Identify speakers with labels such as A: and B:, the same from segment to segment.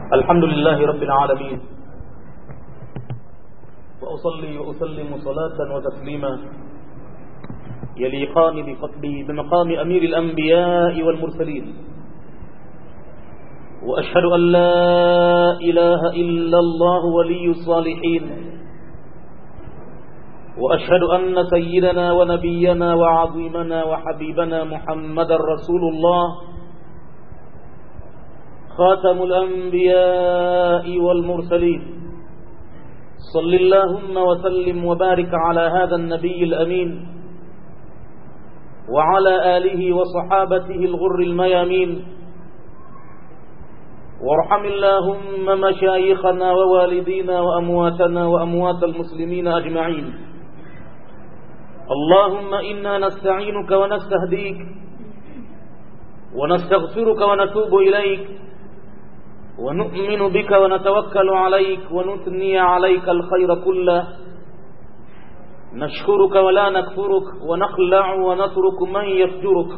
A: الحمد لله رب العالمين وأصلي وأسلم صلاة وتسليما يليقان بقتله بمقام أمير الأنبياء والمرسلين وأشهد أن لا إله إلا الله ولي الصالحين وأشهد أن سيدنا ونبينا وعظيمنا وحبيبنا محمد رسول الله خاتم الأنبياء والمرسلين صل اللهم وسلم وبارك على هذا النبي الأمين وعلى آله وصحابته الغر الميامين وارحم اللهم مشايخنا ووالدينا وأمواتنا وأموات المسلمين أجمعين اللهم إنا نستعينك ونستهديك ونستغفرك ونتوب إليك ونؤمن بك ونتوكل عليك ونثني عليك الخير كله نشكرك ولا نكفرك ونخلع ونترك من يفجرك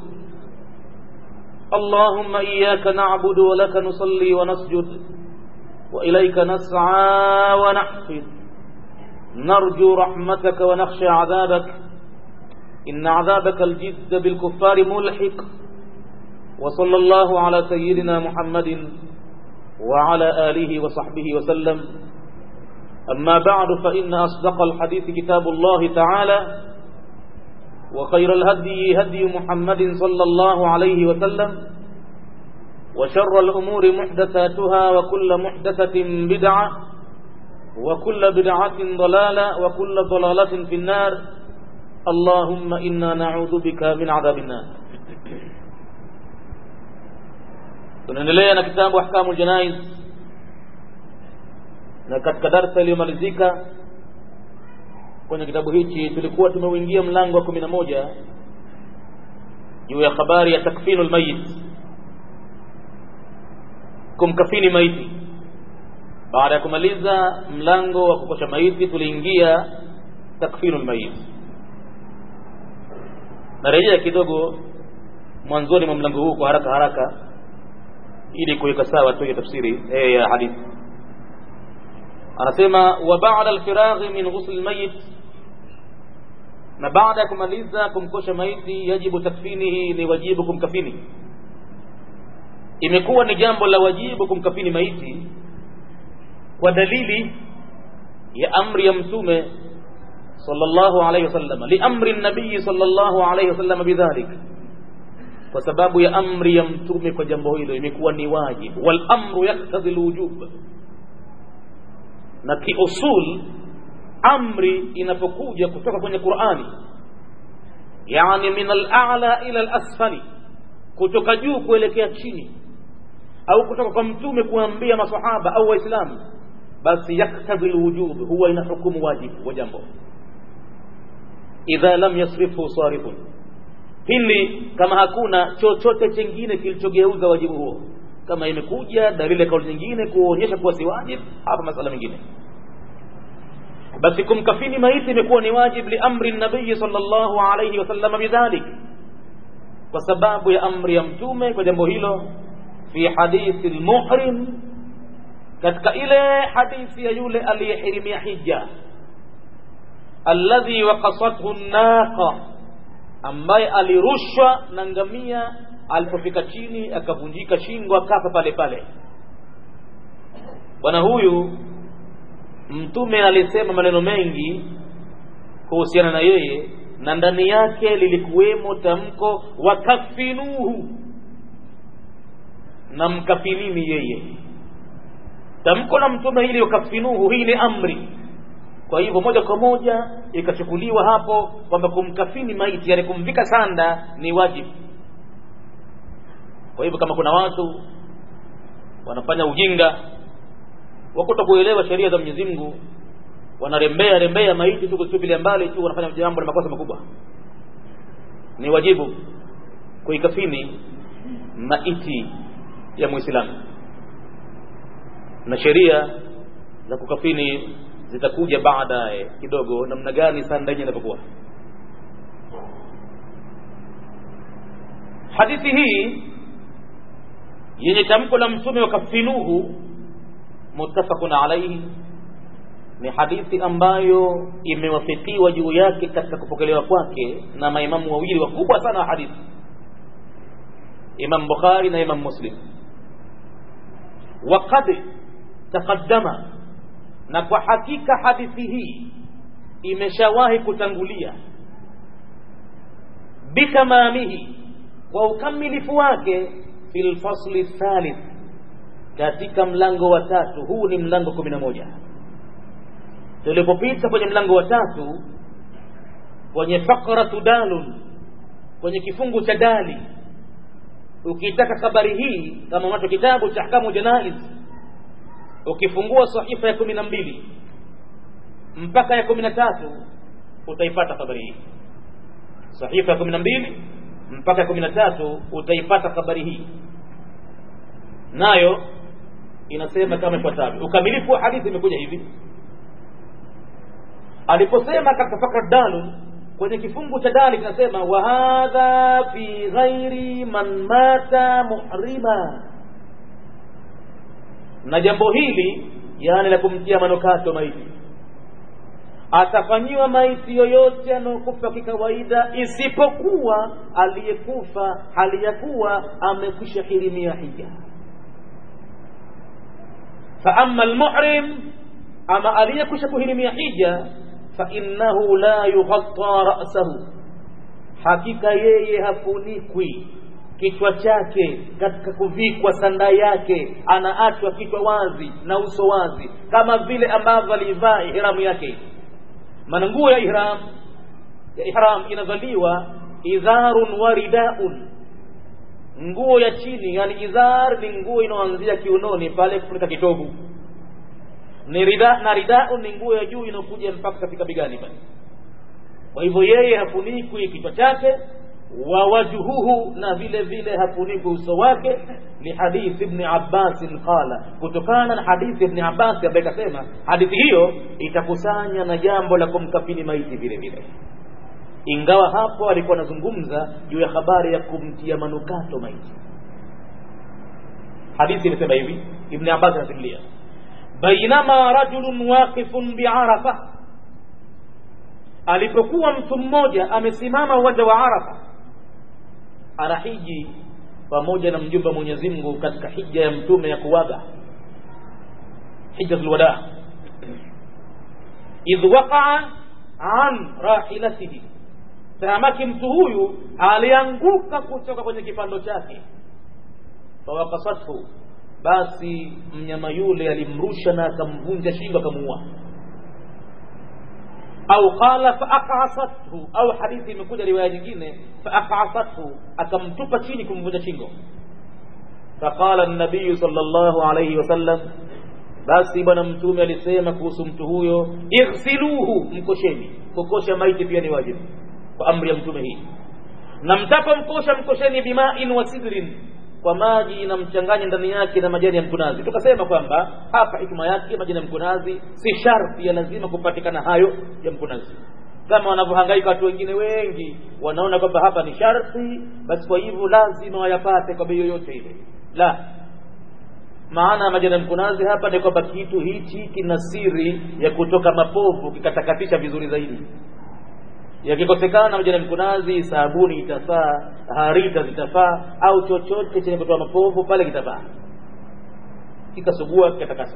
A: اللهم إياك نعبد ولك نصلي ونسجد وإليك نسعى ونحفظ نرجو رحمتك ونخشى عذابك إن عذابك الجد بالكفار ملحق وصلى الله على سيدنا محمد وعلى آله وصحبه وسلم أما بعد فإن أصدق الحديث كتاب الله تعالى وخير الهدي هدي محمد صلى الله عليه وسلم وشر الأمور محدثاتها وكل محدثة بدعة وكل بدعة ضلالة وكل ضلالة في النار اللهم إنا نعوذ بك من عذاب النار tunaendelea na kitabu ahkamu janaiz na katika darsa iliyomalizika kwenye kitabu hichi tulikuwa tumeuingia mlango wa kumi na moja juu ya habari ya takfinu lmayit kumkafini maiti baada ya kumaliza mlango wa kukosha maiti tuliingia takfinu lmayit narejea kidogo mwanzoni mwa mlango huu kwa haraka haraka ili kuweka sawa tu ya tafsiri eh, ya hadithi anasema wa ba'da alfiraghi min ghusl almayit na baada ya kumaliza kumkosha maiti yajibu takfinihi ni wajibu kumkafini imekuwa ni jambo la wajibu kumkafini maiti kwa dalili ya amri ya mtume sallallahu alayhi wasallam li amri nabii sallallahu alayhi wasallam bidhalik kwa sababu ya amri ya mtume kwa jambo hilo imekuwa ni wajibu wal amru yaktadhi alwujub na kiusul amri inapokuja kutoka kwenye Qur'ani yani min al-a'la ila al-asfali kutoka juu kuelekea chini au kutoka kwa mtume kuambia masahaba au waislamu basi yaktadhi alwujub huwa ina hukumu wajibu wa jambo idha lam yasrifu sarifun pili kama hakuna chochote chengine kilichogeuza wajibu huo kama imekuja dalili ya kauli nyingine kuonyesha kuwa si wajibu hapa masala mengine basi kumkafini maiti imekuwa ni wajib li amri nabii sallallahu alayhi wasallam bidhalik kwa sababu ya amri ya mtume kwa jambo hilo fi hadithi almuhrim katika ile hadithi ya yule aliyehirimia hija alladhi waqasathu an-naqa ambaye alirushwa na ngamia alipofika chini akavunjika shingo akafa pale pale bwana huyu mtume alisema maneno mengi kuhusiana na yeye na ndani yake lilikuwemo tamko wakafinuhu na mkafinini yeye tamko la mtume hili wakafinuhu hii ni amri kwa hivyo moja kwa moja ikachukuliwa hapo kwamba kumkafini maiti yani kumvika sanda ni wajibu kwa hivyo kama kuna watu wanafanya ujinga wakuta kuelewa sheria za Mwenyezi Mungu wanarembea rembea maiti tu kutupilia mbali tu wanafanya jambo la makosa makubwa ni wajibu kuikafini maiti ya Muislamu na sheria za kukafini zitakuja baadaye kidogo namna gani sanda yenyewe inapokuwa hadithi hii yenye tamko la mtume wakafinuhu muttafaqun alayhi ni hadithi ambayo imewafikiwa juu yake katika kupokelewa kwake na maimamu wawili wakubwa sana wa hadithi imam bukhari na imam muslim waqad taqaddama na kwa hakika hadithi hii imeshawahi kutangulia bitamamihi kwa ukamilifu wake fi lfasli thalith katika mlango wa tatu huu ni mlango kumi na moja tulipopita kwenye mlango wa tatu kwenye fakratu dalun kwenye kifungu cha dali ukitaka habari hii kama unacho kitabu cha ahkamu janaiz ukifungua sahifa ya kumi na mbili mpaka ya kumi na tatu utaipata habari hii sahifa ya kumi na mbili mpaka ya kumi na tatu utaipata habari hii nayo inasema kama ifuatavyo ukamilifu wa hadithi imekuja hivi aliposema katika fakra dalun kwenye kifungu cha dali kinasema wa hadha fi ghairi man mata muhrima na jambo hili yani la kumtia manukato maiti atafanyiwa maiti yoyote anayokufa kikawaida isipokuwa aliyekufa hali ya kuwa amekwisha hirimia hija fa ama almuhrim ama aliyekwisha kuhirimia hija fainnahu la yughatta rasahu hakika yeye hafunikwi kichwa chake katika kuvikwa sanda yake anaachwa kichwa wazi na uso wazi kama vile ambavyo alivaa ihramu yake maana nguo ya ihram ya ihram inavaliwa idharun wa ridaun nguo ya chini yani idhar ni nguo inayoanzia kiunoni pale kufunika kitovu ni rida na ridau ni nguo ya juu inayokuja mpaka katika bigani pale kwa hivyo yeye hafunikwi kichwa chake wa wajhuhu na vile vile hafunikwi uso wake ni hadithi ibn Abbas qala kutokana na hadithi ibn Abbas ambaye kasema hadithi hiyo itakusanya na jambo la kumkafini maiti vile vile ingawa hapo alikuwa anazungumza juu ya habari ya kumtia manukato maiti hadithi inasema hivi ibn Abbas anasimulia bainama rajulun waqifun biarafa alipokuwa mtu mmoja amesimama uwanja wa arafa anahiji pamoja na mjumbe Mwenyezi Mungu katika hija ya mtume ya kuwaga hijjatul wada idh waqa'a an rahilatihi tahamaki mtu huyu alianguka kutoka kwenye kipando chake fawakasathu basi mnyama yule alimrusha na akamvunja shingo akamuua au qala faaqasathu au hadithi imekuja riwaya nyingine faaqasathu akamtupa chini kumvunja shingo faqala an-nabiy sallallahu alayhi wasallam basi bwana mtume alisema kuhusu mtu huyo ighsiluhu mkosheni kukosha maiti pia ni wajibu kwa amri ya mtume hii na mtapomkosha mkosheni bimain wa sidrin kwa maji na mchanganye ndani yake na majani ya mkunazi tukasema kwamba hapa hikma yake majani ya mkunazi si sharti ya lazima kupatikana hayo ya mkunazi kama wanavyohangaika watu wengine wengi wanaona kwamba hapa ni sharti basi kwa hivyo lazima wayapate kwa bei yoyote ile la maana ya majani ya mkunazi hapa ni kwamba kitu hichi kina siri ya kutoka mapovu kikatakatisha vizuri zaidi yakikosekana majani ya mkunazi sabuni itafaa harita zitafaa au chochote chenye kutoa mapovu pale kitafaa kikasugua kikatakasa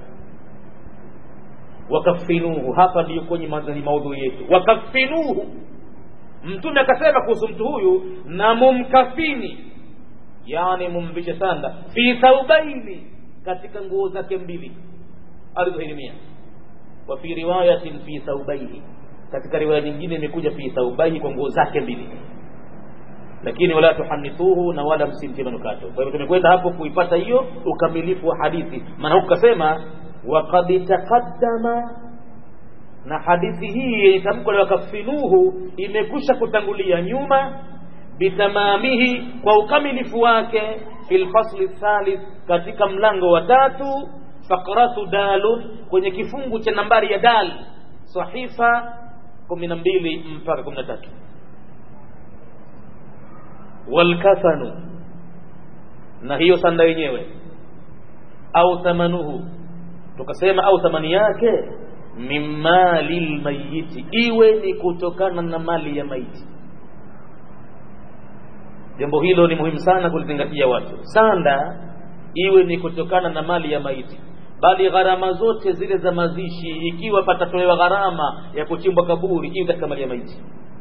A: wakafinuhu hapa ndiyo kwenye maudhui yetu wakafinuhu mtume akasema kuhusu mtu huyu na mumkafini yani mumvishe sanda fi thaubaini katika nguo zake mbili alizohirimia wa fi riwayatin fi thaubaini katika riwaya nyingine imekuja fi thaubaini kwa nguo zake mbili lakini wala tuhanithuhu na wala msimtie manukato kwa hivyo tumekwenda hapo kuipata hiyo ukamilifu wa hadithi maana huku kasema waqad taqaddama na hadithi hii yenye tamko la wakafinuhu imekusha kutangulia nyuma bitamamihi kwa ukamilifu wake fi lfasli thalith katika mlango wa tatu fakratu dalun kwenye kifungu cha nambari ya dal sahifa kumi na mbili mpaka kumi na tatu walkafanu na hiyo sanda yenyewe au thamanuhu tukasema au thamani yake min mali lmayiti iwe ni kutokana na mali ya maiti jambo hilo ni muhimu sana kulizingatia watu sanda iwe ni kutokana na mali ya maiti bali gharama zote zile za mazishi ikiwa patatolewa gharama ya kuchimbwa kaburi iwe katika mali ya maiti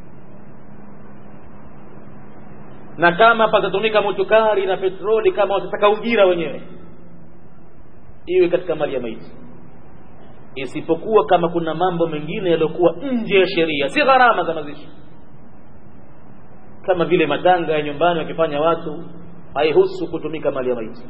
A: na kama patatumika motukari na petroli kama watataka ujira wenyewe iwe katika mali ya maiti isipokuwa kama kuna mambo mengine yaliyokuwa nje ya sheria si gharama za mazishi kama vile matanga ya nyumbani wakifanya watu haihusu kutumika mali ya maiti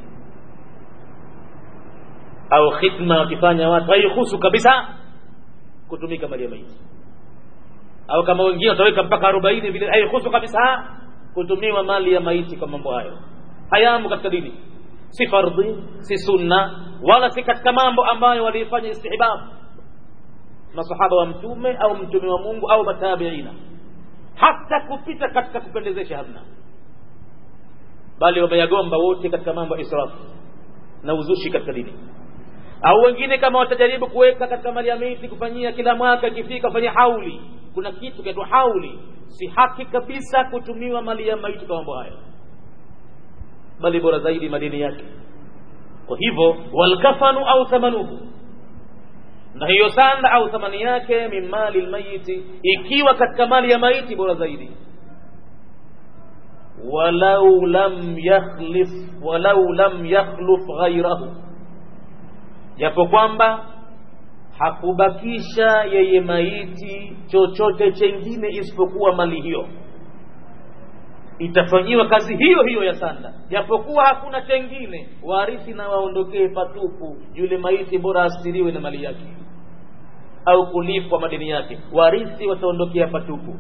A: au khidma wakifanya watu haihusu kabisa kutumika mali ya maiti au kama wengine wataweka mpaka arobaini vile haihusu kabisa kutumiwa mali ya maiti kwa mambo hayo hayamo katika dini si fardhi si sunna wala si katika mambo ambayo walifanya istihbab masahaba wa mtume au mtume wa mungu au matabiina hata kupita katika kupendezesha hamna bali wameyagomba wote katika mambo ya israfu na uzushi katika dini au wengine kama watajaribu kuweka katika mali ya miti kufanyia kila mwaka ikifika kufanyia hauli kuna kitu kinaitwa hauli si haki kabisa kutumiwa mali ya maiti kwa mambo hayo bali bora zaidi madini yake kwa hivyo walkafanu au thamanuhu na hiyo sanda au thamani yake min mali lmayiti ikiwa katika mali ya maiti bora zaidi walau lam yakhlif walau lam yakhluf ghairahu japo kwamba hakubakisha yeye maiti chochote chengine isipokuwa mali hiyo itafanyiwa kazi hiyo hiyo ya sanda japokuwa hakuna chengine warithi na waondokee patupu yule maiti bora asiriwe na mali yake au kulipwa madeni yake warithi wataondokea patupu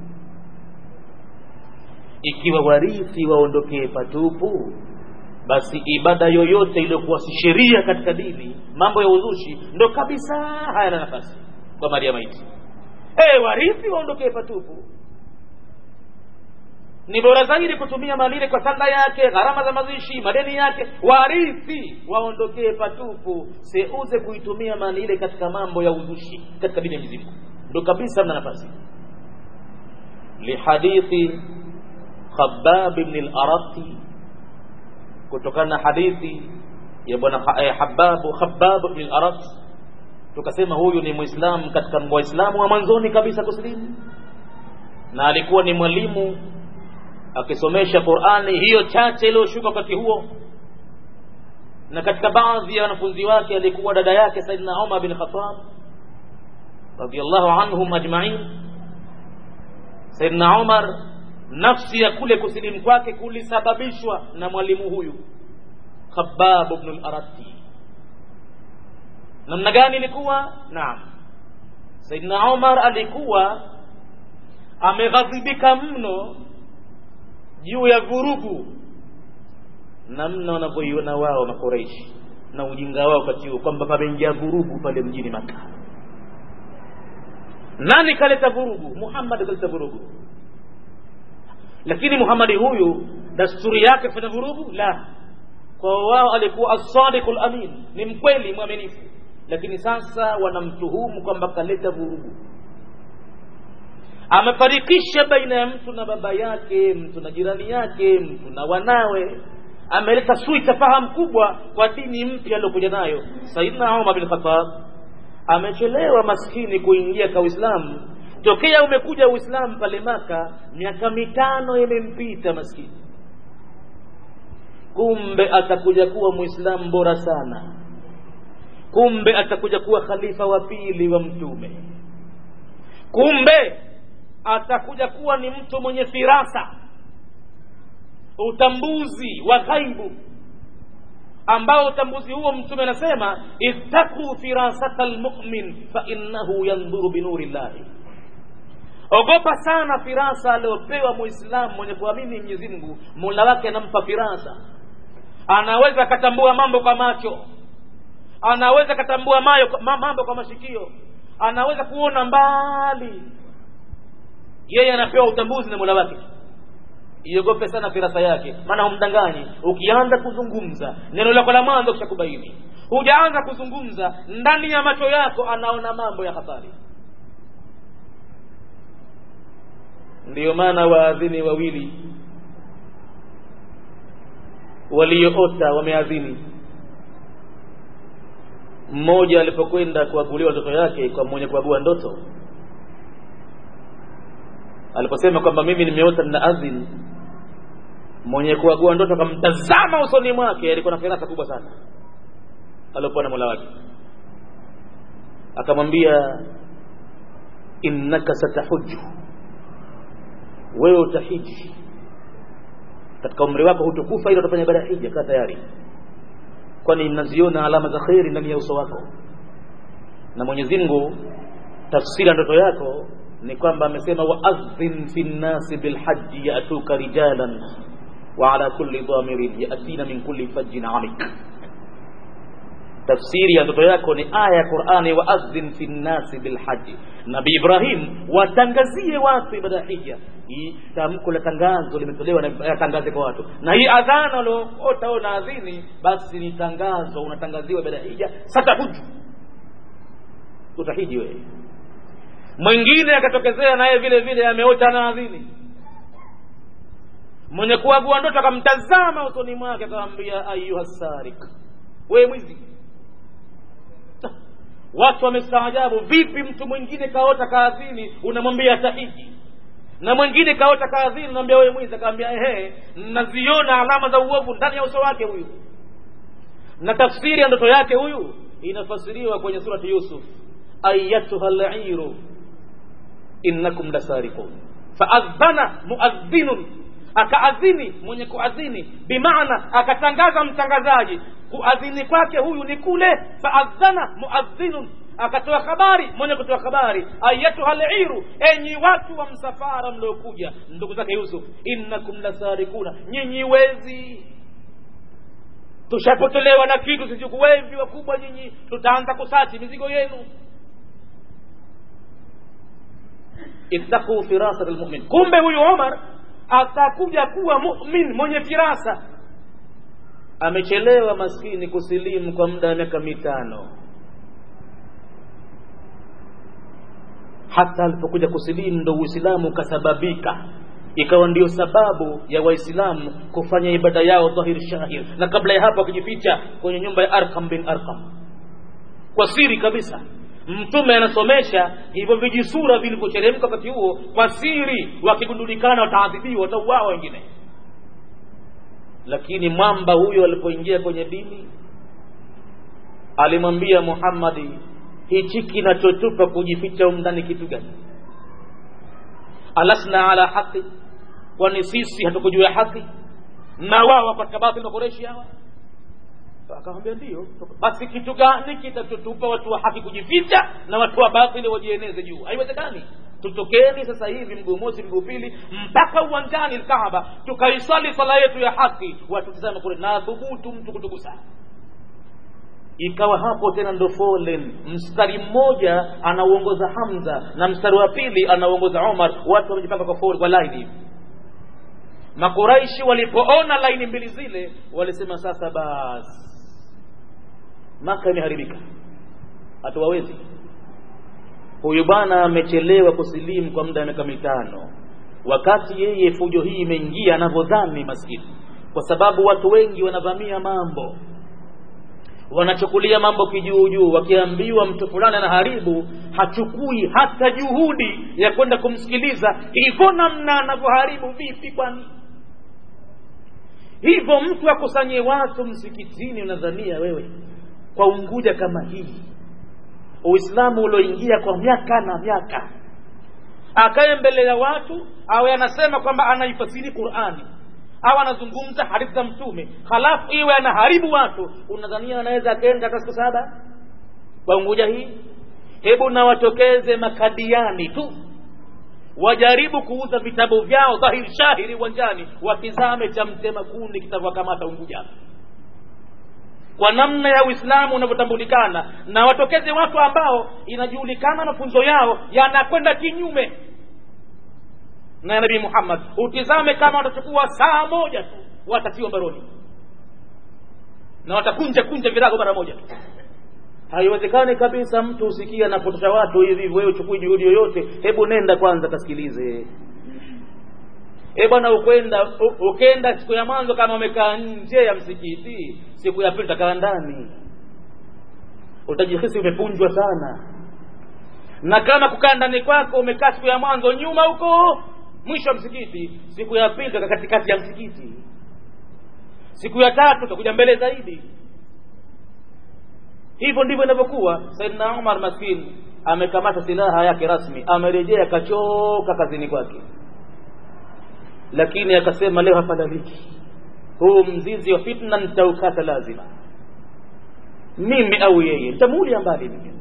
A: ikiwa warithi waondokee patupu basi ibada yoyote iliyokuwa si sheria katika dini mambo ya uzushi ndo kabisa hayana nafasi kwa mali ya maiti hey, warithi waondokee patupu ni bora zaidi kutumia mali ile kwa sanda yake gharama za mazishi madeni yake warithi waondokee patupu seuze kuitumia mali ile katika mambo ya uzushi katika dini ya mizimu ndo kabisa mna nafasi lihadithi khabab bni larati kutokana na hadithi ya bwana eh, hababu khabab bni larat tukasema huyu ni muislamu katika waislamu wa mwanzoni kabisa kusilimu na alikuwa ni mwalimu akisomesha Qur'ani hiyo chache iliyoshuka wakati huo na katika baadhi ya wanafunzi wake alikuwa dada yake Saidina Umar bin Khattab radiyallahu anhum ajma'in Saidina Umar nafsi ya kule kusilimu kwake kulisababishwa na mwalimu huyu Khabbab ibn al-Arati namna gani ilikuwa naam Saidina Umar alikuwa ameghadhibika mno juu ya vurugu namna wanavyoiona wao makoreishi na ujinga wao wakati huo kwamba pameingia vurugu pale mjini Maka. Nani kaleta vurugu? Muhammad kaleta vurugu. Lakini Muhammad huyu dasturi yake kufanya vurugu? La, kwa wao alikuwa as-sadiqul amin, ni mkweli mwaminifu, lakini sasa wanamtuhumu kwamba kaleta vurugu amefarikisha baina ya mtu na baba yake mtu na jirani yake mtu na wanawe ameleta sui tafahamu kubwa kwa dini mpya aliyokuja nayo saidna umar bin khattab amechelewa maskini kuingia kwa uislamu tokea umekuja uislamu pale maka miaka mitano imempita maskini kumbe atakuja kuwa muislamu bora sana kumbe atakuja kuwa khalifa wa pili wa mtume kumbe atakuja kuwa ni mtu mwenye firasa utambuzi wa ghaibu ambao utambuzi huo mtume anasema ittaqu firasata lmumin fainnahu yandhuru binuri llahi ogopa sana firasa aliyopewa muislamu mwenye kuamini mwenyezi mungu mola wake anampa firasa anaweza akatambua mambo kwa macho anaweza akatambua mambo kwa mashikio anaweza kuona mbali yeye anapewa utambuzi na mola wake iogope sana firasa yake maana humdanganyi ukianza kuzungumza neno lako la mwanzo kishakubaini hujaanza kuzungumza ndani ya macho yako anaona mambo ya hatari ndiyo maana waadhini wawili walioota wameadhini mmoja alipokwenda kuaguliwa ndoto yake kwa mwenye kuagua ndoto aliposema kwamba mimi nimeota nina adhin mwenye kuagua ndoto akamtazama usoni mwake alikuwa na firasa kubwa sana aliokuwa na mola wake akamwambia innaka satahuju wewe utahiji katika umri wako hutukufa ili utafanya ibada ya hija kaa tayari kwani naziona alama za kheri ndani ya uso wako na mwenyezi mungu tafsiri ya ndoto yako ni kwamba amesema waadhin fi nnasi bilhaji yatuka rijalan wa ala kulli dhamirin yatina min kulli fajjin amik tafsiri ya ndoto yako ni aya ya qurani waadhin fi nnasi bilhaji nabi ibrahim watangazie watu ibada ya hija hii tamko la tangazo limetolewa na tangaze kwa watu na hii adhana ulioota au naadhini basi ni tangazo unatangaziwa ibada ya hija satahuju utahiji wewe mwingine akatokezea naye vile vile ameota naadhini mwenye kuagua ndoto akamtazama usoni mwake akamwambia ayuha sarik wewe mwizi watu wamestaajabu vipi mtu mwingine kaota kaadhini unamwambia tahiji na mwingine kaota kaadhini unamwambia wewe mwizi akamwambia ehe naziona alama za uovu ndani ya uso wake huyu na tafsiri ya ndoto yake huyu inafasiriwa kwenye surati yusuf ayatuha liru innakum lasarikun faadhana muadhinun akaadhini mwenye kuadhini bimaana akatangaza mtangazaji kuadhini kwake huyu ni kule faadhana muadhinun akatoa habari mwenye kutoa habari ayatuha liru enyi watu wa msafara mliokuja ndugu zake yusuf innakum lasarikuna nyinyi wezi tushapotelewa na kitu sichukuwevi wakubwa nyinyi tutaanza kusachi mizigo yenu ittaquu firasat lmumin kumbe huyu omar atakuja kuwa mumin mwenye firasa amechelewa maskini kusilimu kwa muda wa miaka mitano hata alipokuja kusilimu ndo uislamu ukasababika ikawa ndio sababu ya waislamu kufanya ibada yao dhahir shahir na kabla ya hapo akijificha kwenye nyumba ya arkam bin arkam kwa siri kabisa mtume anasomesha hivyo vijisura vilivyocheremka wakati huo kwa siri wakigundulikana wataadhibiwa watauawa wengine lakini mwamba huyo alipoingia kwenye dini alimwambia muhammadi hichi kinachotupa kujificha umndani kitu gani alasna ala haqi kwani sisi hatukujua haki na wao katika batili makoreshi hawa akamwambia ndio basi kitu gani kitachotupa watu wa haki kujificha na watu wa batili wajieneze juu haiwezekani tutokeni sasa hivi mguu mosi mguu pili mpaka uwanjani lkaaba tukaisali sala yetu ya haki watutizame kule na thubutu mtu kutugusa ikawa hapo tena ndo foleni mstari mmoja anauongoza hamza na mstari wa pili anauongoza omar watu wamejipanga kwa foleni kwa laini hivi makuraishi walipoona laini mbili zile walisema sasa basi maka imeharibika hatuwawezi huyu bwana amechelewa kusilimu kwa muda wa miaka mitano wakati yeye fujo hii imeingia anavyodhani maskini kwa sababu watu wengi wanavamia mambo wanachukulia mambo kijuujuu wakiambiwa mtu fulani anaharibu hachukui hata juhudi ya kwenda kumsikiliza hivyo namna anavyoharibu vipi kwani hivyo mtu akusanye watu msikitini unadhania wewe kwa unguja kama hii uislamu ulioingia kwa miaka na miaka akaye mbele ya watu awe anasema kwamba anaifasiri qurani au anazungumza hadithi za mtume halafu iwe anaharibu watu unadhania anaweza akaenda hata siku saba kwa unguja hii hebu na watokeze makadiani tu wajaribu kuuza vitabu vyao dhahiri shahiri uwanjani wakizame cha mtema kuni kitavyokamata unguja kwa namna ya uislamu unavyotambulikana na watokeze watu ambao inajulikana mafunzo yao yanakwenda kinyume na ya nabii muhammad utizame kama watachukua saa moja tu watatiwa baroni na watakunja kunja virago mara moja tu haiwezekani kabisa mtu usikia anapotosha watu hivi wewe uchukui juhudi yoyote hebu nenda kwanza kasikilize e bwana ukwenda ukenda siku ya mwanzo kama umekaa nje ya msikiti siku ya pili utakaa ndani utajihisi umepunjwa sana na kama kukaa ndani kwako umekaa siku ya mwanzo nyuma huko mwisho wa msikiti siku ya pili utakaa katikati ya msikiti siku ya tatu utakuja mbele zaidi hivyo ndivyo inavyokuwa saidna umar maskini amekamata silaha yake rasmi amerejea kachoka kazini kwake lakini akasema leo hafadhaliki huu mzizi wa fitna nitaukata lazima mimi au yeye nitamuulia mbali mimi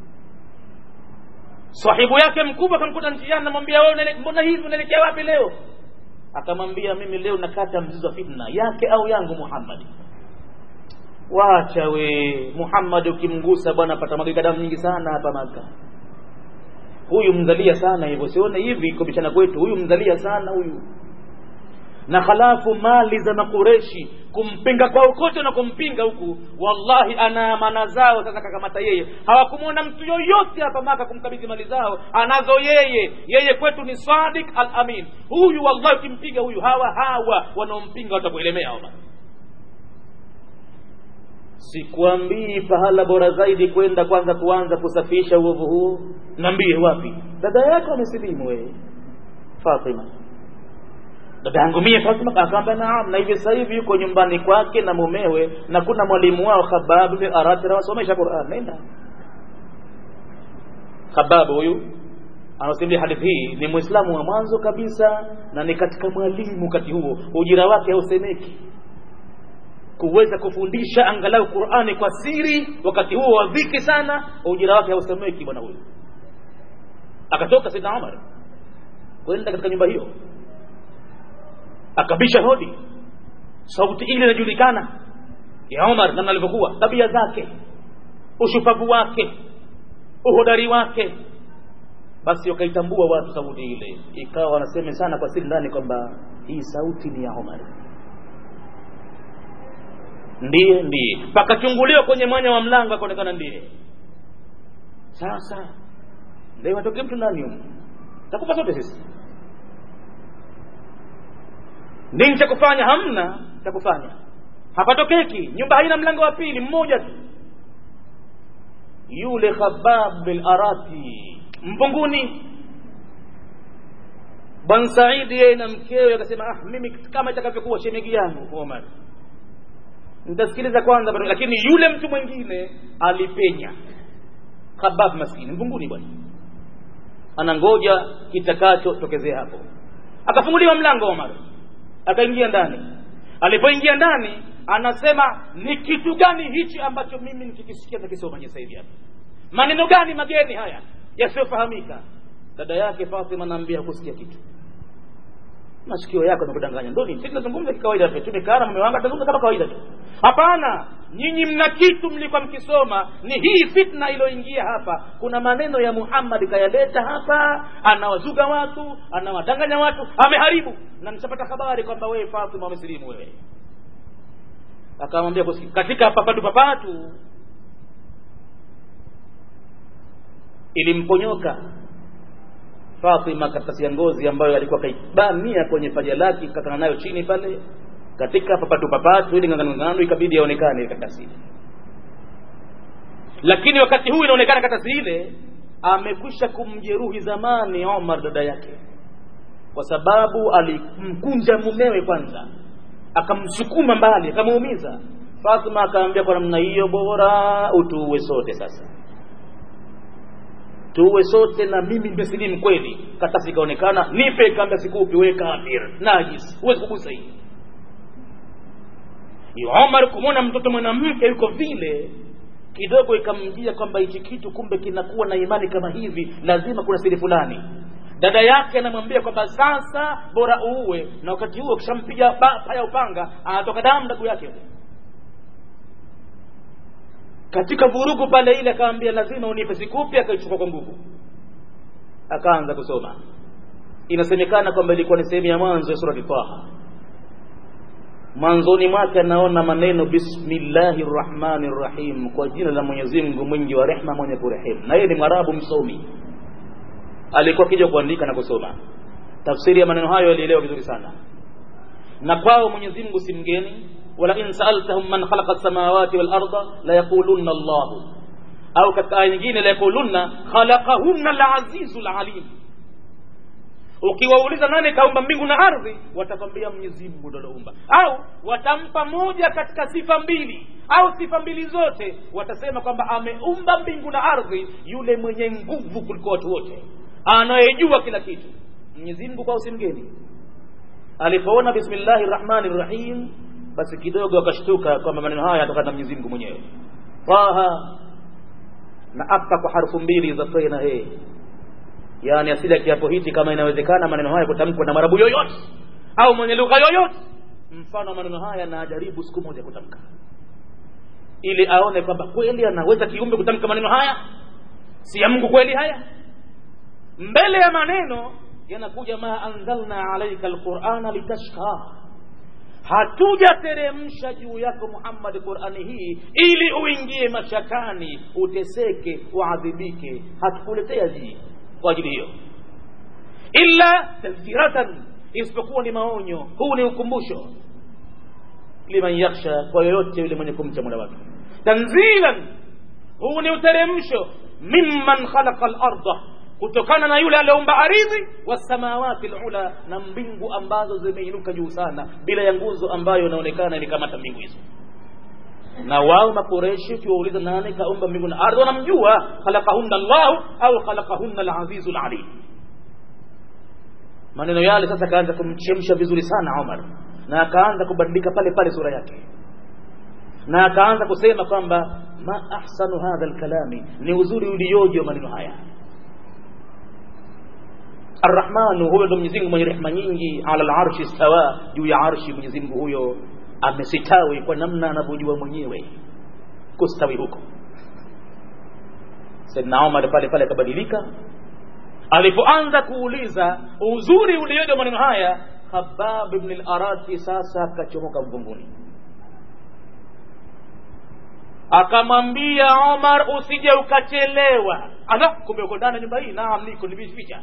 A: sahibu yake mkubwa akamkuta njiani namwambia wewe mbona hivi unaelekea wapi leo akamwambia mimi leo nakata mzizi wa fitna yake au yangu muhammadi wacha we muhammad ukimgusa bwana apata magika damu nyingi sana hapa maka huyu mzalia sana hivyo sione hivi kubishana kwetu huyu mzalia sana huyu na halafu mali za makureshi kumpinga kwao kote na kumpinga huku wallahi ana amana zao sasa kakamata yeye hawakumwona mtu yoyote hapa maka kumkabidhi mali zao anazo yeye yeye kwetu ni sadik al amin huyu wallahi ukimpiga huyu hawa hawa wanaompinga watakuelemea ona sikuambii pahala bora zaidi kwenda kwanza kuanza kusafisha uovu huo nambie wapi dada yako amesilimu wewe fatima dada yangu mie fatima akaamba naam na hivi sasa hivi yuko nyumbani kwake na mumewe na kuna mwalimu wao khabab bin arati anawasomesha quran nenda khabab huyu anasimulia hadithi hii ni mwislamu wa mwanzo kabisa na ni katika mwalimu wakati huo ujira wake hausemeki kuweza kufundisha angalau qurani kwa siri wakati huo wa dhiki sana ujira wake hausemeki bwana huyu akatoka sidna umar kwenda katika nyumba hiyo akabisha hodi sauti ile inajulikana ya umar namna alivyokuwa tabia zake ushupavu wake uhodari wake basi wakaitambua watu sauti ile ikawa wanasema sana kwa siri ndani kwamba hii sauti ni ya umar ndiye ndiye pakachunguliwa kwenye mwanya wa mlango akaonekana ndiye sasa ndio atokee mtu ndani humo takupa sote sisi nini cha kufanya hamna cha kufanya hapatokeki nyumba haina mlango wa pili mmoja tu yule khabab bin arati mpunguni bwan saidi yeye na mkewe akasema ah mimi kama itakavyokuwa shemegi yangu omar nitasikiliza kwanza lakini yule mtu mwingine alipenya khabab maskini mpunguni bwana anangoja kitakacho tokezea hapo akafunguliwa mlango omar akaingia ndani alipoingia ndani anasema ni kitu gani hichi ambacho mimi nikikisikia takisoma sasa hivi hapa maneno gani mageni haya yasiyofahamika dada yake fatima anaambia kusikia kitu masikio yako yamekudanganya ndo nini sisi tunazungumza kikawaida tu tumekaa na mume wangu tunazungumza kama kawaida tu hapana nyinyi mna kitu mlikuwa mkisoma ni hii fitna iliyoingia hapa kuna maneno ya muhammad kayaleta hapa anawazuga watu anawadanganya watu ameharibu na nishapata habari kwamba wewe fatima umesilimu wewe akamwambia katika papatu papatu ilimponyoka Fatima karatasi ya ngozi ambayo alikuwa kaibania kwenye paja lake kakana nayo chini pale katika papatu papatu ili ngangano ikabidi aonekane ile karatasi ile lakini wakati huu inaonekana karatasi ile amekwisha kumjeruhi zamani Omar dada yake kwa sababu alimkunja mumewe kwanza akamsukuma mbali akamuumiza Fatima akaambia kwa namna hiyo bora utuue sote sasa tuwe sote na mimi nimesilimu kweli katasi ikaonekana nipe kaambia sikupi we kafir najis huwezi kugusa hii Omar kumwona mtoto mwanamke yuko vile kidogo ikamjia kwamba hichi kitu kumbe kinakuwa na imani kama hivi lazima kuna siri fulani dada yake anamwambia kwamba sasa bora uue na wakati huo kishampiga paya upanga anatoka damu ndugu yake katika vurugu pale ile akaambia lazima unipe sikupi akaichukua kwa nguvu akaanza kusoma inasemekana kwamba ilikuwa ni sehemu ya mwanzo ya surati taha mwanzoni mwake anaona maneno bismillahi rrahmani rrahim kwa jina la mwenyezi mungu mwingi wa rehma mwenye kurehemu na yeye ni mwarabu msomi alikuwa akija kuandika na kusoma tafsiri ya maneno hayo alielewa vizuri sana na kwao mwenyezi mungu si mgeni wala in saaltahum man khalaqa samawati wal arda la yaqulunna llahu au katika aya nyingine la yaqulunna khalaqahunna alazizu alalim ukiwauliza nani kaumba mbingu na ardhi watakwambia mwenyezi mungu ndo aloumba au watampa moja katika sifa mbili au sifa mbili zote watasema kwamba ameumba mbingu na ardhi yule mwenye nguvu kuliko watu wote anayejua kila kitu mwenyezi mungu kwao si mgeni alipoona bismillahi rrahmani rrahim basi kidogo akashtuka kwamba maneno haya yatokana na mwenyezi mungu mwenyewe taha na apa kwa harfu mbili za fe na he yaani asili ya kiapo hichi kama inawezekana maneno haya kutamkwa na marabu yoyote au mwenye lugha yoyote mfano wa maneno haya na ajaribu siku moja kutamka ili aone kwamba kweli anaweza kiumbe kutamka maneno haya si ya mungu kweli haya mbele ya maneno yanakuja ma anzalna alaika alqurana litashqa hatujateremsha juu yako muhammadi qurani hii ili uingie mashakani uteseke uadhibike hatukuletea hii kwa ajili hiyo illa tadhkiratan isipokuwa ni maonyo huu ni ukumbusho liman yakhsha kwa yoyote yule mwenye kumcha mola wake tanzilan huu ni uteremsho mimman khalaqa larda kutokana na yule aliyeumba ardhi wasamawati lula na mbingu ambazo zimeinuka juu sana bila ya nguzo ambayo inaonekana ilikamata mbingu hizo na wao makureshi ukiwauliza nani kaumba mbingu na ardhi wanamjua khalaqahunna llahu au khalaqahunna alazizu lalim maneno yale sasa akaanza kumchemsha vizuri sana umar na akaanza kubadilika pale pale sura yake na akaanza kusema kwamba ma ahsanu hadha lkalami ni uzuri ulioje wa maneno haya arrahmanu huyo ndo mwenyezi mungu mwenye rehma nyingi ala larshi stawa juu ya arshi mwenyezi mungu huyo amesitawi kwa namna anavyojua mwenyewe kustawi huko saidna umar pale pale akabadilika alipoanza kuuliza uzuri ulioje maneno haya khabab bni larati sasa akachomoka mvunguni akamwambia omar usije ukachelewa ala kumbe uko ndani ya nyumba hii naam niko nimeficha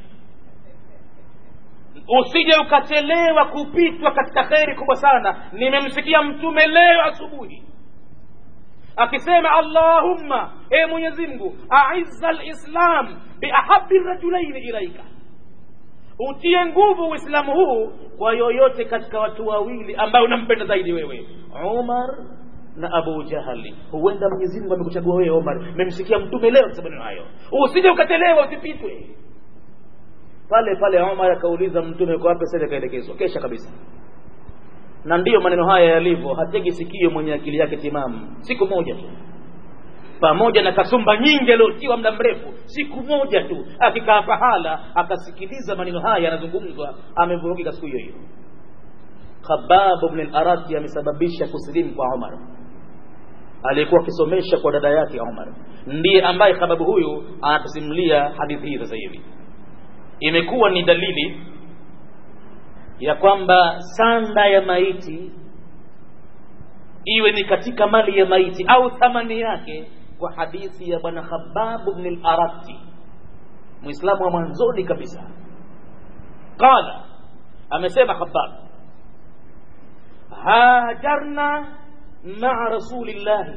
A: usije ukachelewa kupitwa katika kheri kubwa sana nimemsikia mtume leo asubuhi akisema allahumma e mwenyezi mungu aizza lislam biahabi rajulaini ilaika utie nguvu uislamu huu kwa yoyote katika watu wawili ambayo unampenda zaidi wewe umar na abu jahali huenda mwenyezi mungu amekuchagua wewe omar memsikia mtume leo akisema neno hayo usije ukachelewa usipitwe pale pale Omar akauliza mtume kwa wapi sasa kaelekezwa kesha kabisa na ndiyo maneno haya yalivyo hategi sikio mwenye akili yake timamu siku moja tu pamoja na kasumba nyingi aliotiwa muda mrefu siku moja tu akikaa pahala akasikiliza maneno haya yanazungumzwa amevurugika siku hiyo hiyo khababu bn al-arati amesababisha kusilimu kwa Omar aliyekuwa akisomesha kwa dada yake Omar ndiye ambaye khababu huyu anatusimulia hadithi hii sasa hivi imekuwa ni dalili ya kwamba sanda ya maiti iwe ni katika mali ya maiti au thamani yake kwa hadithi ya bwana Khababu bn al-Arati muislamu wa mwanzoni kabisa qala amesema Khabab hajarna maa rasulillahi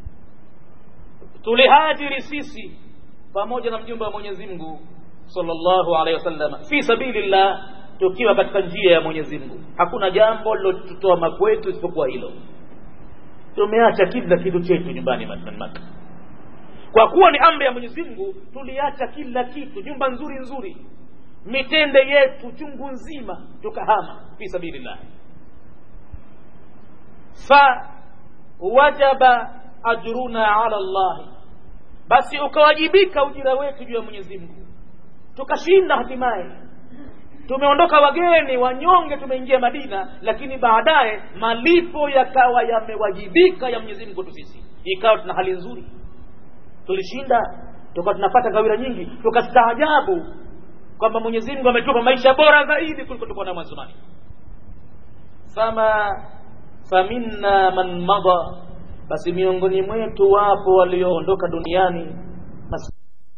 A: tulihajiri sisi pamoja na mjumbe wa Mwenyezi Mungu sallallahu alaihi wasallam fi sabilillah tukiwa katika njia ya Mwenyezi Mungu hakuna jambo lilotutoa makwetu isipokuwa hilo tumeacha kila kitu chetu nyumbani Maka kwa kuwa ni amri ya Mwenyezi Mungu tuliacha kila kitu nyumba nzuri nzuri mitende yetu chungu nzima tukahama fi sabilillah fa wajaba ajruna ala Allah basi ukawajibika ujira wetu juu ya Mwenyezi Mungu tukashinda hatimaye tumeondoka wageni wanyonge tumeingia Madina lakini baadaye malipo yakawa yamewajibika ya Mwenyezi Mungu tu sisi ikawa tuna hali nzuri tulishinda tukawa tunapata gawira nyingi tukastaajabu kwamba mwenyezi mungu ametupa maisha bora zaidi kuliko tukuwa nayo mwanzomani fama faminna man mada basi miongoni mwetu wapo walioondoka duniani Mas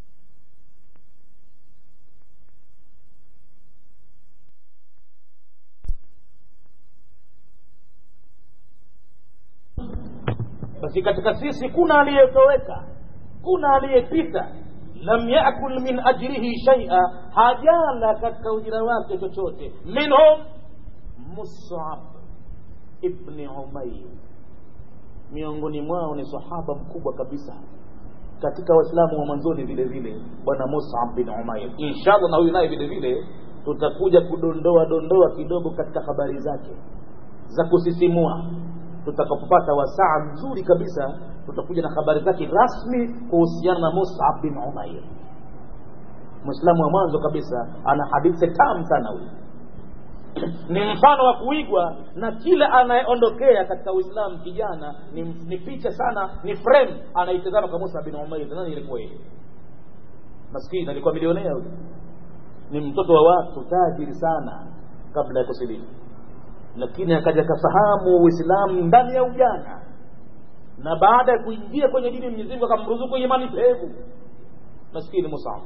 A: basi katika sisi kuna aliyetoweka kuna aliyepita lam yakul min ajrihi shaia hajala katika ujira wake chochote minhum musab ibni umair miongoni mwao ni sahaba mkubwa kabisa katika waislamu wa mwanzoni vile vile bwana musab bin umair inshallah na huyu naye vile vile tutakuja kudondoa dondoa kidogo katika habari zake za kusisimua tutakapopata wasaa mzuri kabisa tutakuja na habari zake rasmi kuhusiana na musab bin umair mwislamu wa mwanzo kabisa ana hadithi tamu sana huyu ni mfano wa kuigwa na kila anayeondokea katika uislamu kijana ni, ni picha sana ni frame anaitazama kwa musa bin umair nani ilikuwa yeye maskini alikuwa milionea huyu ni mtoto wa watu tajiri sana kabla ya kusilimu lakini akaja akafahamu uislamu ndani ya ujana na baada ya kuingia kwenye dini Mwenyezi Mungu akamruzuku imani pevu maskini Musab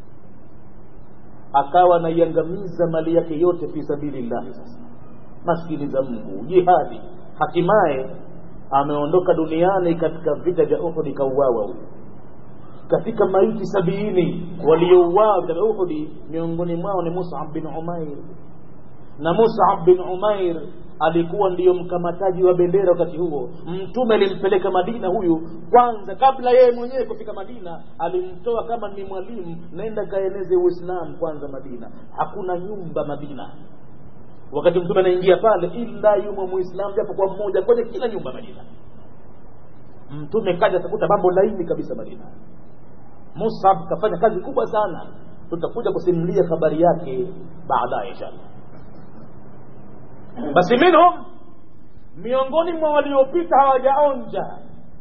A: akawa anaiangamiza mali yake yote fi sabilillahi sasa maskini za Mungu jihadi hatimaye ameondoka duniani katika vita vya Uhud ikauawa huyu katika maiti sabini waliouawa katika Uhud miongoni mwao ni Mus'ab bin Umair na Mus'ab bin Umair alikuwa ndiyo mkamataji wa bendera wakati huo mtume alimpeleka Madina huyu kwanza kabla yeye mwenyewe kufika Madina alimtoa kama ni mwalimu naenda kaeneze Uislamu kwanza Madina hakuna nyumba Madina wakati mtume anaingia pale ila yumo muislamu japo kwa mmoja kwenye kila nyumba Madina mtume kaja akakuta mambo laini kabisa Madina Musab kafanya kazi kubwa sana tutakuja kusimulia habari yake baadaye inshallah basi minhum miongoni mwa waliopita hawajaonja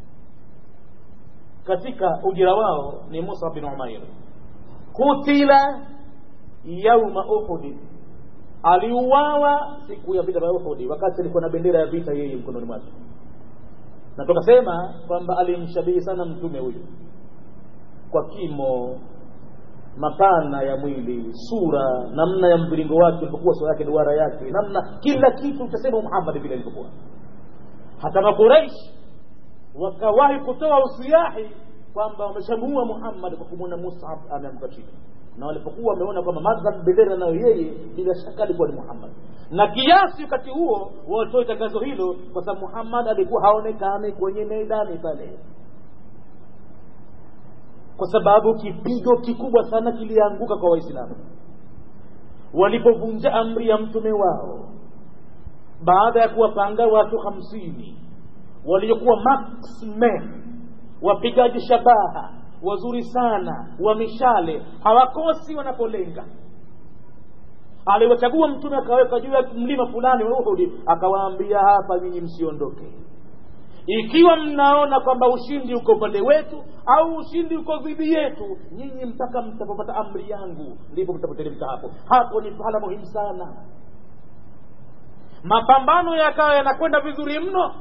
A: katika ujira wao ni Musa bin Umair kutila yauma Uhud aliuawa siku ya vita vya Uhud wakati alikuwa na bendera ya vita yeye mkononi mwake na tukasema kwamba alimshabihi sana mtume huyu kwa kimo mapana ya mwili sura namna ya mviringo wake ilipokuwa sura yake duara yake namna kila kitu utasema Muhammad vile alivyokuwa hata makuraish wakawahi kutoa usiahi kwamba wameshamuua Muhammad kwa kumwona Mus'ab ameamka chini na walipokuwa wameona kwamba madhhab bendera nayo yeye bila shaka alikuwa ni Muhammad na kiasi wakati huo watoe tangazo hilo kwa sababu Muhammad alikuwa haonekani kwenye meidani pale kwa sababu kipigo kikubwa sana kilianguka kwa waislamu walipovunja amri ya mtume wao baada ya kuwapanga watu hamsini waliokuwa maxmen wapigaji shabaha wazuri sana wa mishale hawakosi wanapolenga aliwachagua mtume akaweka juu ya mlima fulani wa Uhud akawaambia hapa nyinyi msiondoke ikiwa mnaona kwamba ushindi uko upande wetu au ushindi uko dhidi yetu nyinyi mpaka mtapopata amri yangu ndipo mtapoteremka hapo hapo ni pahala muhimu sana mapambano yakawa yanakwenda vizuri mno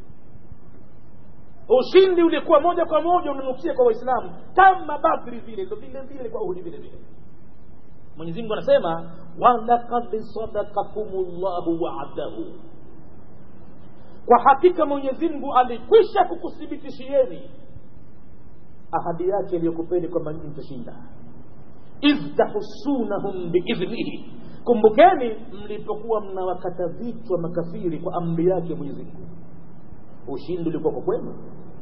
A: ushindi ulikuwa moja kwa moja unanukia kwa waislamu kama badri vile ndo vile vile kwa uhudi vile vile mwenyezi mungu anasema walakad sadakakumullahu waadahu kwa hakika mwenyezi mungu alikwisha kukuthibitishieni ahadi yake iliyokupeni kwamba nyinyi mtashinda idh tahusunahum biidhnihi kumbukeni mlipokuwa mnawakata vichwa makafiri kwa amri yake mwenyezi mungu ushindi ulikuwa kwa kwenu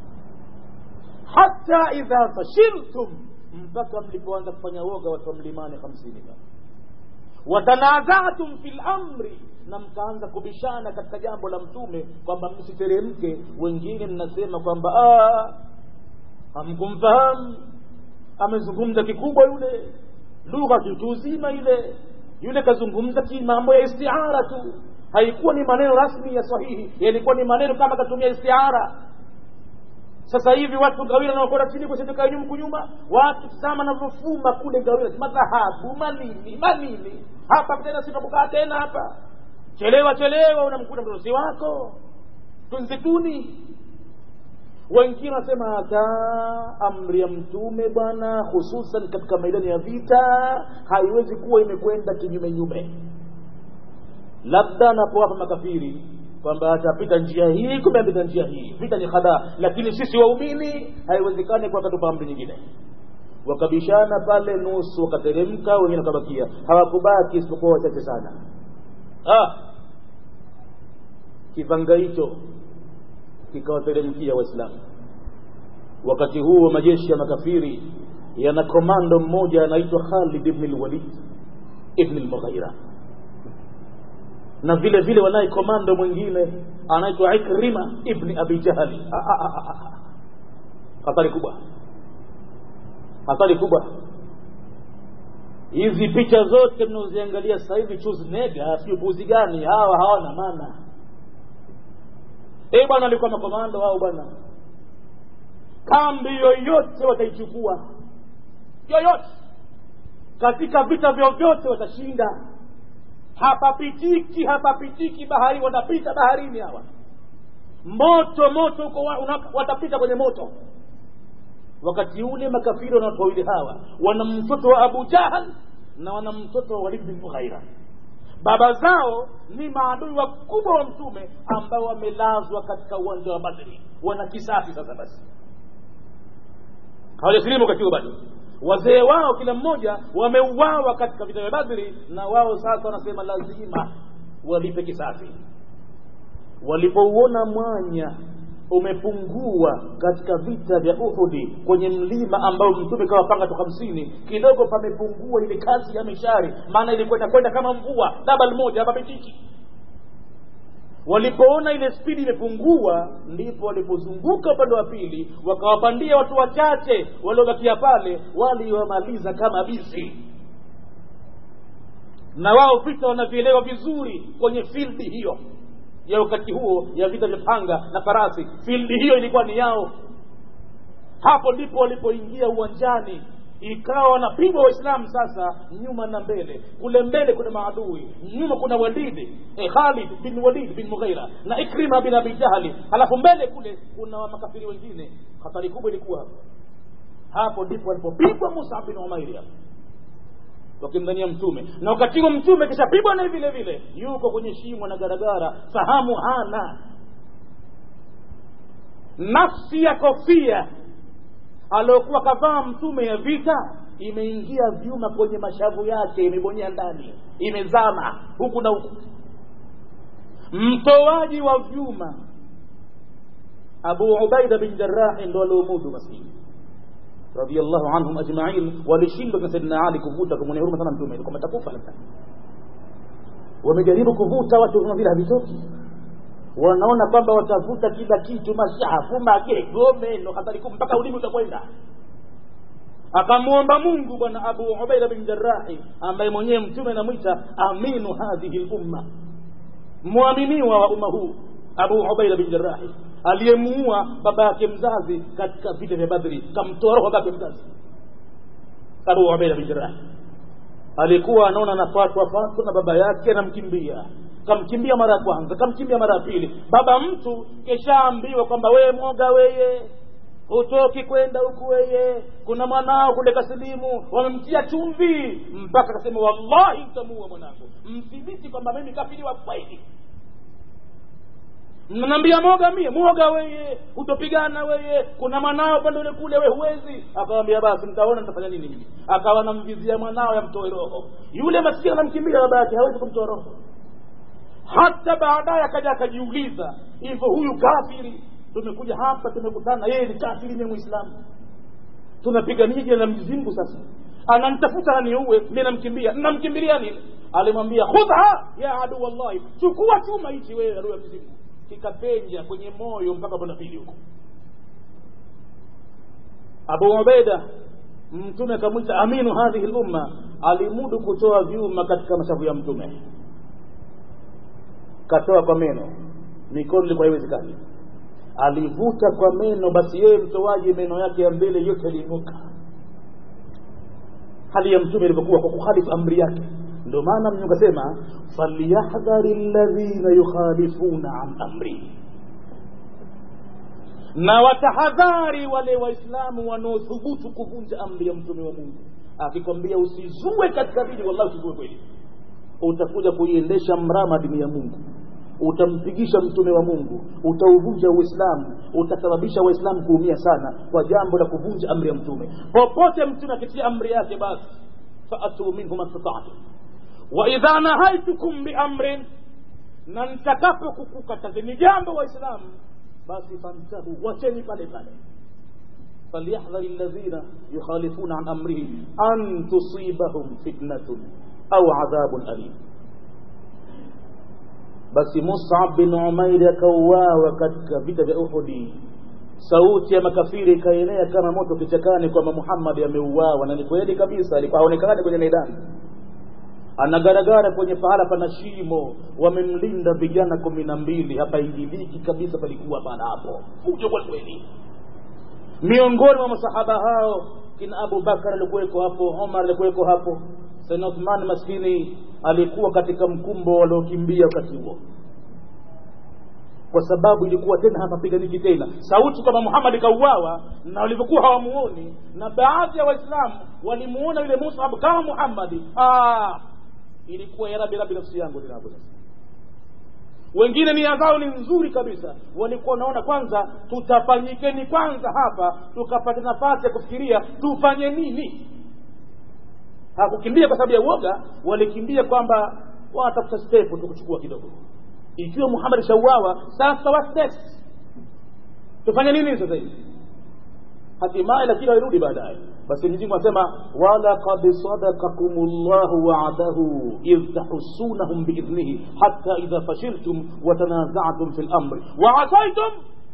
A: hata idha fashiltum mpaka mlipoanza kufanya woga watu wa mlimani hamsini watanazatum fi lamri na mkaanza kubishana katika jambo la mtume kwamba msiteremke wengine mnasema kwamba hamkumfahamu amezungumza kikubwa yule lugha kituzima ile yule kazungumza mambo ya istiara tu haikuwa ni maneno rasmi ya sahihi yalikuwa ni maneno kama katumia istiara sasa hivi watu ngawira nawakwenda chini kusinduka nyuma kunyuma watu tazama navyofuma kule ngawira madhahabu manini manini hapa tena sitakukaa tena hapa chelewa chelewa unamkuta mtoto wako tunzituni wengine wanasema hata amri ya mtume bwana hususan katika maidani ya vita haiwezi kuwa imekwenda kinyume nyume labda anapowapa makafiri kwamba atapita njia hii kumbe apita njia hii vita ni hadaa lakini sisi waumini haiwezekani kwa katupa amri nyingine wakabishana pale nusu wakateremka wengine wakabakia hawakubaki isipokuwa wachache sana ah, kipanga hicho kikawateremkia waislamu wakati huo majeshi ya makafiri yana komando mmoja anaitwa khalid ibn lwalid ibn lmughaira na vile vile wanaye komando mwingine anaitwa ikrima ibni abi jahali hatari kubwa hatari kubwa hizi picha zote mnaoziangalia sasa hivi chuznega sijui puzi gani hawa hawana maana e bwana alikuwa makomando hao bwana kambi yoyote wataichukua yoyote katika vita vyovyote watashinda hapapitiki hapapitiki bahari watapita baharini hawa moto moto huko watapita kwenye moto wakati ule makafiri wana watu wawili hawa wana mtoto wa abu jahal na wana mtoto wa walid bin mughaira baba zao ni maadui wakubwa wa mtume ambao wamelazwa katika uwanja wa badri wana kisasi sasa basi hawajasilimu wakati huo bado wazee wao kila mmoja wameuawa katika vita vya badri na wao sasa wanasema lazima walipe kisasi walipouona mwanya umepungua katika vita vya uhudi kwenye mlima ambao mtume kawapanga tu hamsini kidogo pamepungua ile kazi ya mishari maana ilikwenda kwenda kama mvua dabal moja hapapitiki walipoona ile spidi imepungua ndipo walipozunguka upande wa pili wakawapandia watu wachache waliobakia pale waliwamaliza kama bisi na wao vita wanavielewa vizuri kwenye fildi hiyo ya wakati huo ya vita vya panga na farasi fildi hiyo ilikuwa ni yao hapo ndipo walipoingia uwanjani ikawa wanapigwa waislamu sasa nyuma na mbele kule mbele kuna maadui nyuma kuna walidi eh, khalid bin walid bin mughaira na ikrima bin abi jahali halafu mbele kule kuna makafiri wengine hatari kubwa ilikuwa hapo hapo ndipo walipopigwa musa bin umairi hapo wakimdhania mtume na wakati huo mtume kishapigwa naye vile vile yuko kwenye shimo na garagara fahamu hana nafsi ya kofia aliokuwa kavaa mtume ya vita imeingia vyuma kwenye mashavu yake imebonyea ndani imezama huku na huku mtoaji wa vyuma abu ubaida bin jarahi ndo aliomudu maskini radiallahu anhum ajmain walishindwa na saidina ali kuvuta kumwonea huruma sana mtume kwamba takufa labda wamejaribu kuvuta watu kama vile havitoki wanaona kwamba watavuta kila kitu mashafu magego meno hatari kubwa mpaka ulimi utakwenda akamwomba mungu bwana abu ubaida bin jarahi ambaye mwenyewe mtume anamwita aminu hadhihi lumma mwaminiwa wa umma huu abu ubaida bin jarahi aliyemuua baba yake mzazi katika vita vya badri kamtoa roho baba yake mzazi abu ubaida bin jarahi alikuwa anaona anafatwa fatwa na baba yake anamkimbia kamkimbia mara ya kwanza kamkimbia mara ya pili baba mtu keshaambiwa kwamba weye mwoga weye hutoki kwenda huku weye kuna mwanao kule kasilimu wamemtia chumvi mpaka akasema wallahi mtamuua mwanangu mthibiti kwamba mimi kafiriwa kweli mnaniambia moga mie mwoga weye hutopigana weye kuna mwanao pande ule kule we huwezi akawambia basi mtaona nitafanya nini mimi akawa namvizia mwanao yamtoe roho yule maskini anamkimbia baba yake hawezi kumtoa roho hata baadaye akaja akajiuliza hivyo huyu kafiri tumekuja hapa tumekutana yeye ni kafiri ni mwislamu tunapigania jina la mwenyezi mungu sasa ananitafuta aniuwe mi namkimbia namkimbilia nini alimwambia khudha ya adu wallahi chukua chuma hichi wewe adui ya mwenyezi mungu kikapenja kwenye moyo mpaka upande pili huko abu ubeida mtume akamwita aminu hadhihi lumma alimudu kutoa vyuma katika mashavu ya mtume katoa kwa meno mikono ilikuwa haiwezekani alivuta kwa meno basi yeye mtoaji meno yake ya mbele yote yaliinuka hali ya mtume ilivyokuwa kwa kukhalifu amri yake ndio maana mnyu kasema falyahdhari alladhina yukhalifuna an amri na watahadhari wale waislamu wanaothubutu kuvunja amri ya mtume wa mungu akikwambia usizue katika dini wallahi usizue kweli utakuja kuiendesha mrama dini ya mungu utampigisha mtume wa mungu utauvunja uislamu utasababisha waislamu kuumia sana kwa jambo la kuvunja amri ya mtume popote mtume akitia amri yake basi faatuu minhu mastataatum waidha nahaitukum biamrin na nitakapokukukatazeni jambo waislamu basi fantahu wacheni pale pale فليحذر الذين يخالفون عن أمره أن تصيبهم فتنة أو عذاب أليم basi musab bin umairi akauawa katika vita vya uhudi sauti ya makafiri ikaenea kama moto kichakani kwamba muhammadi ameuawa na ni kweli kabisa alikuwa haonekani kwenye maidani anagaragara kwenye pahala pana shimo wamemlinda vijana kumi na mbili hapaingiliki kabisa palikuwa pana hapo fujo kwa kweli miongoni mwa masahaba hao kina abu bakar alikuweko hapo omar alikuweko hapo saidna uthman maskini alikuwa katika mkumbo waliokimbia wakati huo kwa sababu ilikuwa tena hapapiganiki tena sauti kwamba muhammad kauawa na walivyokuwa hawamuoni na baadhi ya waislamu walimuona yule musab kama muhammadi ilikuwa ya rabi rabi nafsi yangu linapo sasa wengine nia zao ni nzuri kabisa walikuwa wanaona kwanza tutafanyikeni kwanza hapa tukapata nafasi ya kufikiria tufanye nini hakukimbia kwa sababu ya uoga walikimbia kwamba wanatafuta stepu tukuchukua kidogo ikiwa muhammad shauawa sasa wa steps tufanye nini sasa hivi hatimaye lakini walirudi baadaye basi mwenyezi mungu anasema walaqad sadaqakum llahu wa'adahu idh tahussunahum biidhnihi hatta idha fashiltum watanaza'tum fi lamri waasaitum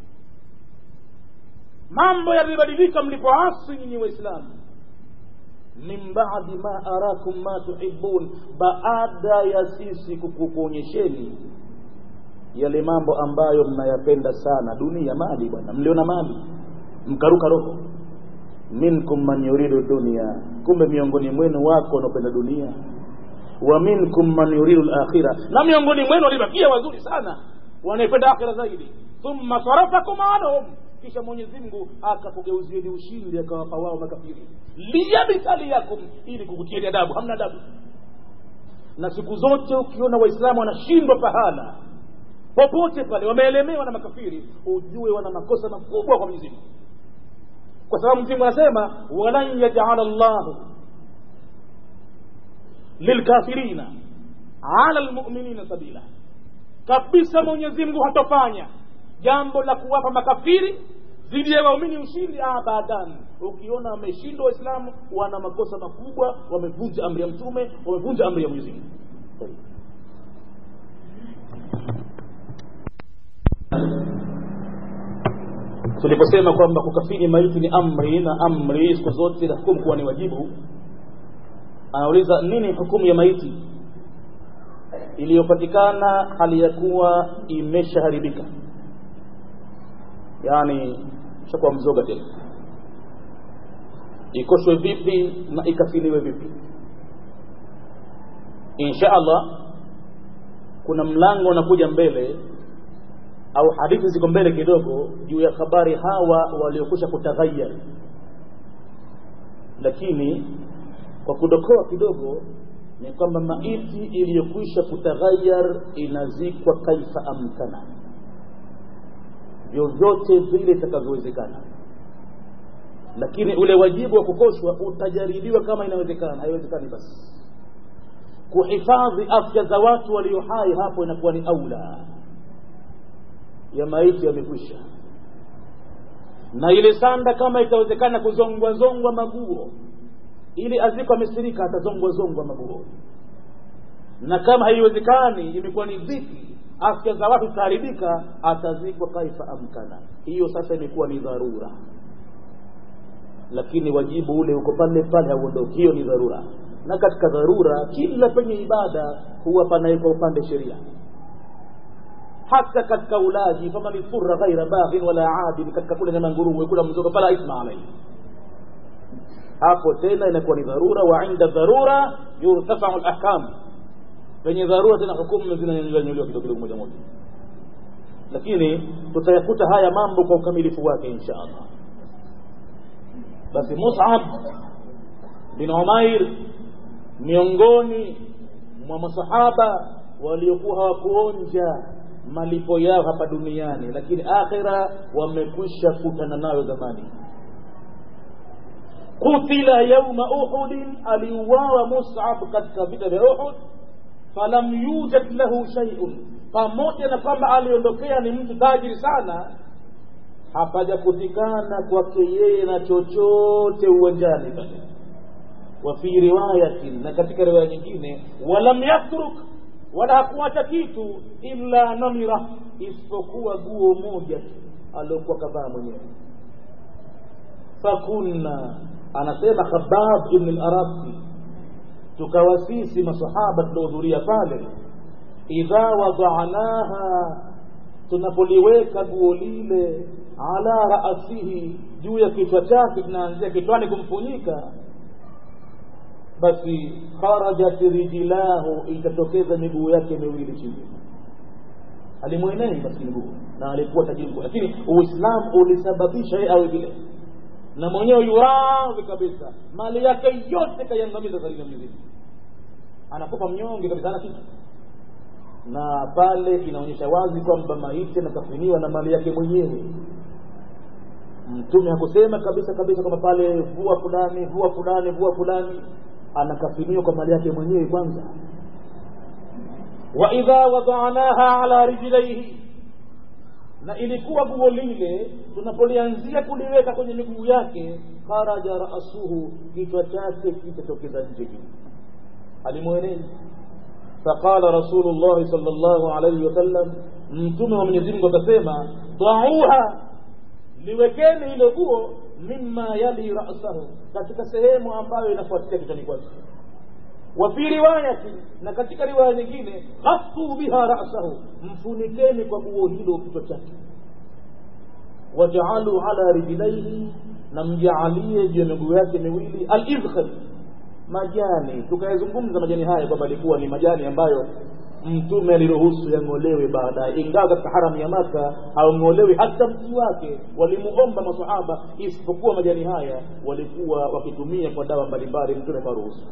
A: mambo yalibadilika mlipoasi nyinyi waislamu min badi ma arakum ma tuhibun baada ya sisi kukuonyesheni yale mambo ambayo mnayapenda sana dunia mali bwana mliona mali mkaruka roho minkum man yuridu dunia kumbe miongoni mwenu wako wanaopenda dunia wa minkum man yuridu lakhira na miongoni mwenu walibakia wazuri sana wanaipenda akhira zaidi thumma sarafakum anhum kisha mwenyezi mungu akakugeuzieni ushindi akawapa wao makafiri liyabtaliyakum ili kukutieni adabu hamna adabu na siku zote ukiona waislamu wanashindwa pahala popote pale wameelemewa na makafiri ujue wana makosa makubwa kwa mwenyezi mungu kwa sababu mzimu anasema walan yajala llahu lilkafirina ala lmuminina sabila kabisa mwenyezi mungu hatofanya jambo la kuwapa makafiri dhidi ya waumini ushindi abadan ukiona wameshindwa waislamu wana makosa makubwa wamevunja amri ya mtume wamevunja amri ya mwenyezi mungu tuliposema kwamba kukafini maiti ni amri na amri siku zote na hukumu kuwa ni wajibu anauliza nini hukumu ya maiti iliyopatikana hali ya kuwa imeshaharibika yaani shakuwa mzoga tena ikoshwe vipi na ikafiniwe vipi insha allah kuna mlango unakuja mbele au hadithi ziko mbele kidogo juu ya habari hawa waliokwisha kutaghayar lakini kwa kudokoa kidogo ni kwamba maiti iliyokwisha kutaghayar inazikwa kaifa amkana vyovyote vile itakavyowezekana lakini ule wajibu wa kukoshwa utajaribiwa kama inawezekana haiwezekani basi kuhifadhi afya za watu walio hai hapo inakuwa ni aula ya maiti yamekwisha na ile sanda kama itawezekana kuzongwa zongwa maguo ili aziko amesirika atazongwa zongwa maguo na kama haiwezekani imekuwa ni dhiki afya za watu zitaharibika atazikwa kaifa amkana hiyo sasa imekuwa ni dharura lakini wajibu ule uko pale pale hauondoki hiyo ni dharura na katika dharura kila penye ibada huwa panawekwa upande sheria hata katika ulaji faman furra ghaira baghin wala adin katika kula nyama nguruwe kula mzoga fala ithma alaihi hapo tena inakuwa ni dharura wa inda dharura yurtafau lahkam penye dharura tena hukumu zinanyanyuliwa kidogo kidogo moja moja lakini tutayakuta haya mambo kwa ukamilifu wake insha allah basi musab bin umair miongoni mwa masahaba waliokuwa hawakuonja malipo yao hapa duniani lakini akhira wamekwisha kutana nayo zamani kutila yauma uhudin aliuawa musab katika vita vya uhud falam yujad lahu shaiun pamoja na kwamba aliondokea ni mtu tajiri sana hapajakutikana kwake yeye na chochote uwanjani pale wa fi riwayatin na katika riwaya nyingine walam yatruk wala hakuacha kitu illa namira isipokuwa guo moja tu aliokuwa kavaa mwenyewe fakunna anasema khabab ibn al-arasi tukawa sisi masahaba tuliohudhuria pale idha wadanaha tunapoliweka guo lile ala raasihi juu ya kichwa chake tunaanzia kichwani kumfunyika basi kharajat rijlahu ikatokeza miguu yake miwili chini alimwenei basi miguu na alikuwa tajiri lakini uislamu ulisababisha yeye awe vile na mwenyewe yuradhi kabisa mali yake yote kaiangamiza katika mzima anakufa mnyonge kabisa ana kitu na pale inaonyesha wazi kwamba maiti anakafiniwa na mali yake mwenyewe mtume hakusema kabisa kabisa kwamba pale vua fulani vua fulani vua fulani anakafiniwa kwa mali yake mwenyewe kwanza wa idha wadanaha ala rijlaihi na ilikuwa guo lile tunapolianzia kuliweka kwenye miguu yake kharaja rasuhu kichwa chake kitatokeza nje juu alimwenezi faqala rasulullahi sal llahu alaihi wasallam mtume wa mwenyezi mungu akasema dauha liwekeni hilo guo mima yali rasahu katika sehemu ambayo inafuatia kichwani kwake wa fi riwayati na katika riwaya nyingine ghassu biha rasahu mfunikeni kwa guo hilo kichwa chake wajaalu ala rijlaihi na mjaalie juu ya miguu yake miwili alidkhal majani tukayazungumza majani haya kwamba alikuwa ni majani ambayo mtume aliruhusu yang'olewe baadaye ingawa katika haramu ya maka haung'olewi hata mti wake walimuomba masahaba isipokuwa majani haya walikuwa wakitumia kwa dawa mbalimbali mtume karuhusu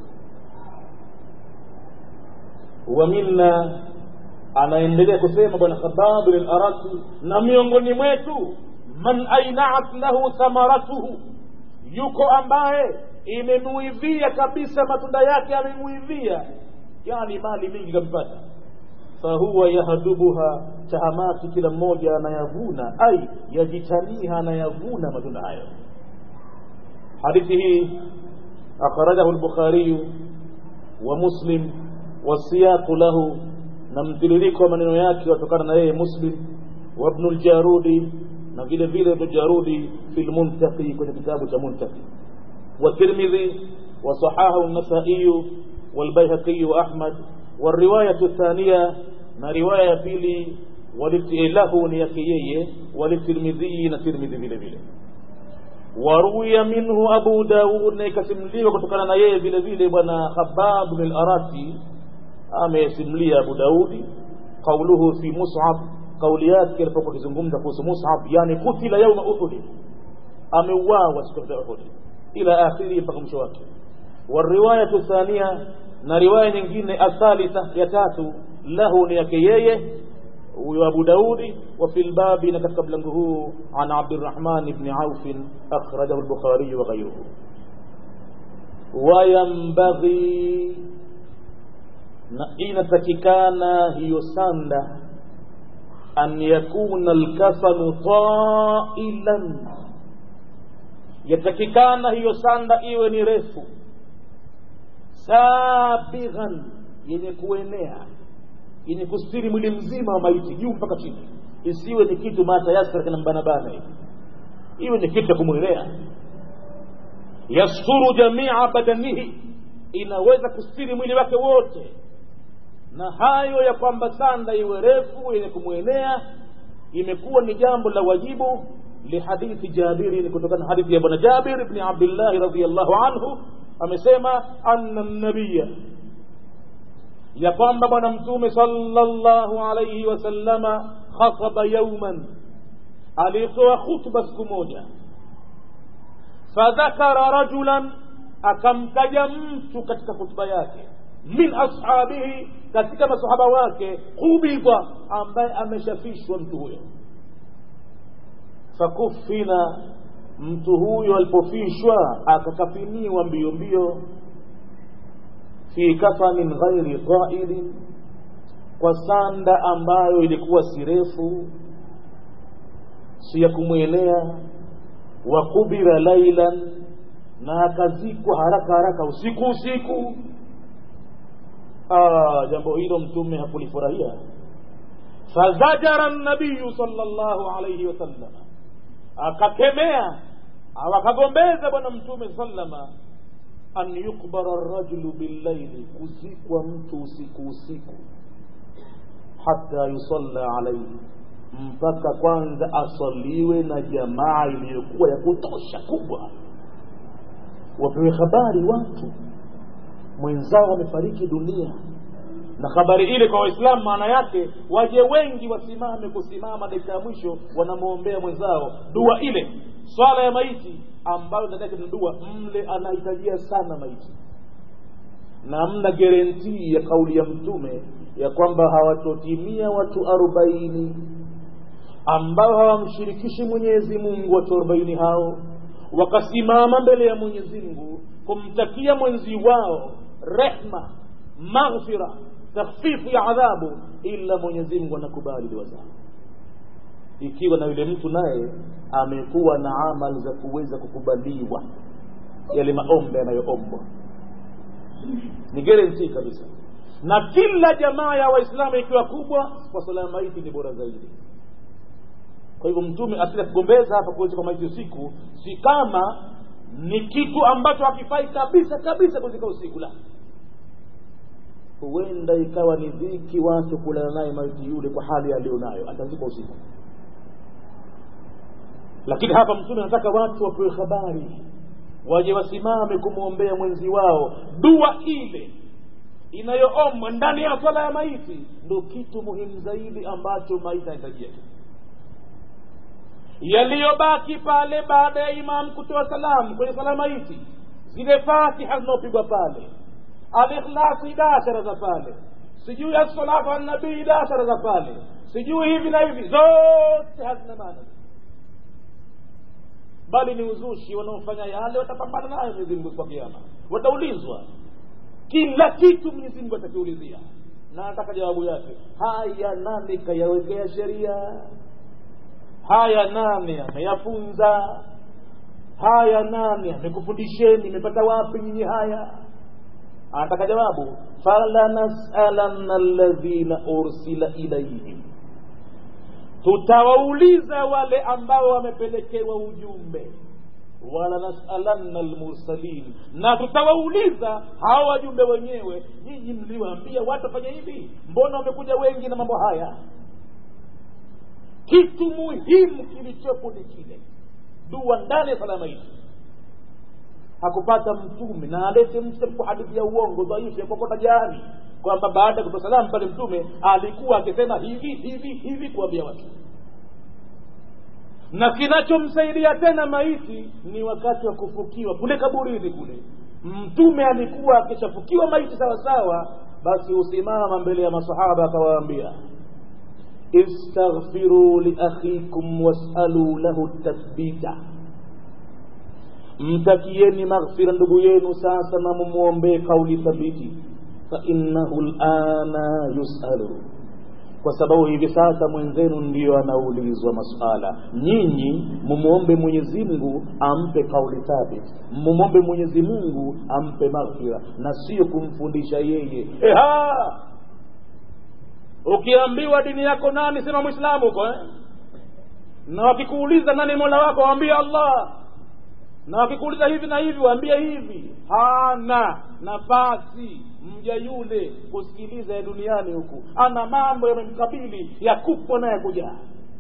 A: wa minna anaendelea kusema bwana khababu lilarasi na miongoni mwetu man ainaat lahu thamaratuhu yuko ambaye imemuivia kabisa matunda yake amemuivia yani mali mingi kampata fahuwa yahdubuha tahamati kila mmoja anayavuna ai yajitaniha anayavuna matunda hayo hadithi hii akhrajahu lbukhariyu wa muslim wasiyaqu lahu na mtiririko wa maneno yake watokana na yeye muslim wa ibnu ljarudi na vile vile ibnu jarudi fi lmuntaqi kwenye kitabu cha muntaqi والترمذي وصححه النسائي والبيهقي وأحمد والرواية الثانية ما رواية بيلي له نيكيي وللترمذي نترمذي بile vile waruya minhu abu daud na ikasimuliwa kutokana na yeye vile vile bwana khabab bin al-arati amesimulia abu daudi qauluhu fi mus'ab kauli yake alipokuwa akizungumza kuhusu mus'ab yani kutila yauma uhud ameuawa siku ya uhud ila akhiri mpaka mwisho wake والرواية الثانية na riwaya nyingine athalitha ya tatu lahu ni yake yeye huyo Abu Daudi wa fil babi na katika mlango huu an Abdurrahman ibn Auf akhrajahu al-Bukhari wa ghayruhu wayambaghi na inatakikana hiyo sanda an yakuna al-kafanu ta'ilan yatakikana hiyo sanda iwe ni refu sabighan yenye kuenea yenye kustiri mwili mzima wa maiti juu mpaka chini isiwe ni kitu matayasra kana mbanabana hivi iwe ni kitu cha kumwelea yasturu jamia badanihi inaweza kustiri mwili wake wote
B: na hayo ya kwamba sanda iwe refu yenye kumwenea imekuwa ni jambo la wajibu lihadithi jabiri ni kutokana na hadithi ya bwana jabir bni abdillahi radiallahu anhu amesema anna nabiya ya kwamba bwana mtume sallallahu alaihi wasallama khataba yauman alitoa khutba siku moja fadhakara rajulan akamtaja mtu katika khutba yake min ashabihi katika masahaba wake qubidha ambaye ameshafishwa mtu huyo fakufina mtu huyo alipofishwa akakafiniwa mbio mbio fi kafanin ghairi qailin kwa sanda ambayo ilikuwa si refu si ya kumwelea wa kubira lailan na akazikwa haraka haraka usiku usiku ah, jambo hilo mtume hakulifurahia fazajara nabiyu sallallahu alayhi wasallam akakemea au akagombeza bwana mtume sallama an yukbara rajulu billaili kuzikwa mtu usiku usiku hata yusalla alaihi mpaka kwanza asaliwe na jamaa iliyokuwa ya kutosha kubwa wapewe habari watu mwenzao wamefariki dunia na habari ile kwa waislamu maana yake waje wengi wasimame kusimama dakika ya mwisho wanamwombea mwenzao dua ile swala ya maiti ambayo ndani yake ni dua mle anahitajia sana maiti na mna gerentii ya kauli ya mtume ya kwamba hawatotimia watu arobaini ambao hawamshirikishi mwenyezi mungu watu arobaini hao wakasimama mbele ya mwenyezi mungu kumtakia mwenzi wao rehma maghfira takhfifu ya adhabu ila mwenyezi mungu anakubali dua zao ikiwa na yule mtu naye amekuwa na amali za kuweza kukubaliwa yale maombe yanayoombwa ni guarantee kabisa na kila jamaa ya waislamu ikiwa kubwa kwa sala ya maiti ni bora zaidi kwa hivyo mtume asila kugombeza hapa kuweza kwa maiti usiku si kama ni kitu ambacho hakifai kabisa kabisa kuzika usiku la huenda ikawa ni dhiki watu kulala naye maiti yule kwa hali aliyonayo atazikwa usiku lakini hapa mtume anataka watu wapewe habari waje wasimame kumwombea mwenzi wao dua ile inayoombwa ndani ya swala ya maiti ndo kitu muhimu zaidi ambacho maiti anahitajia yaliyobaki pale baada ya imam kutoa salamu kwenye sala maiti zile fatiha zinaopigwa pale alikhlasi dashara za pale sijui assalatu annabii dashara za pale sijui hivi na hivi zote hazina maana bali ni uzushi wanaofanya yale watapambana nayo mwenyezi mungu kwa kiama wataulizwa kila kitu mwenyezi mungu atakiulizia na anataka jawabu yake haya nani kayawekea sheria haya nani ameyafunza haya nani amekufundisheni imepata wapi nyinyi haya anataka jawabu falanasalanna alladhina ursila ilaihim tutawauliza wale ambao wamepelekewa ujumbe wala nasalanna almursalin na tutawauliza hawa wajumbe wenyewe nyinyi mliwaambia watu wafanye hivi mbona wamekuja wengi na mambo haya kitu muhimu kilichopo ni kile dua ndani ya salama hizi hakupata mtume na alete mtu hadithi ya uongo dhaifu ya kokota jani kwamba baada ya kutoa salamu pale mtume alikuwa akisema hivi hivi hivi kuambia watu na kinachomsaidia tena maiti ni wakati wa kufukiwa kule kaburini kule mtume alikuwa akishafukiwa maiti sawasawa basi husimama mbele ya masahaba akawaambia istaghfiru liakhikum wasalu lahu tathbita mtakieni maghfira ndugu yenu sasa na mumwombee kauli thabiti fainnahu lana yusalu kwa sababu hivi sasa mwenzenu ndiyo anaulizwa masuala nyinyi mumwombe mwenyezi mungu ampe kauli thabit mumwombe mwenyezi mungu ampe maghfira na sio kumfundisha yeye Eha! ukiambiwa dini yako nani sema mwislamu huko eh? na wakikuuliza nani mola wako waambie allah na wakikuuliza hivi na hivi waambie hivi hana nafasi mja yule kusikiliza ya duniani huku ana mambo yamemkabili ya kupwa na ya kujaa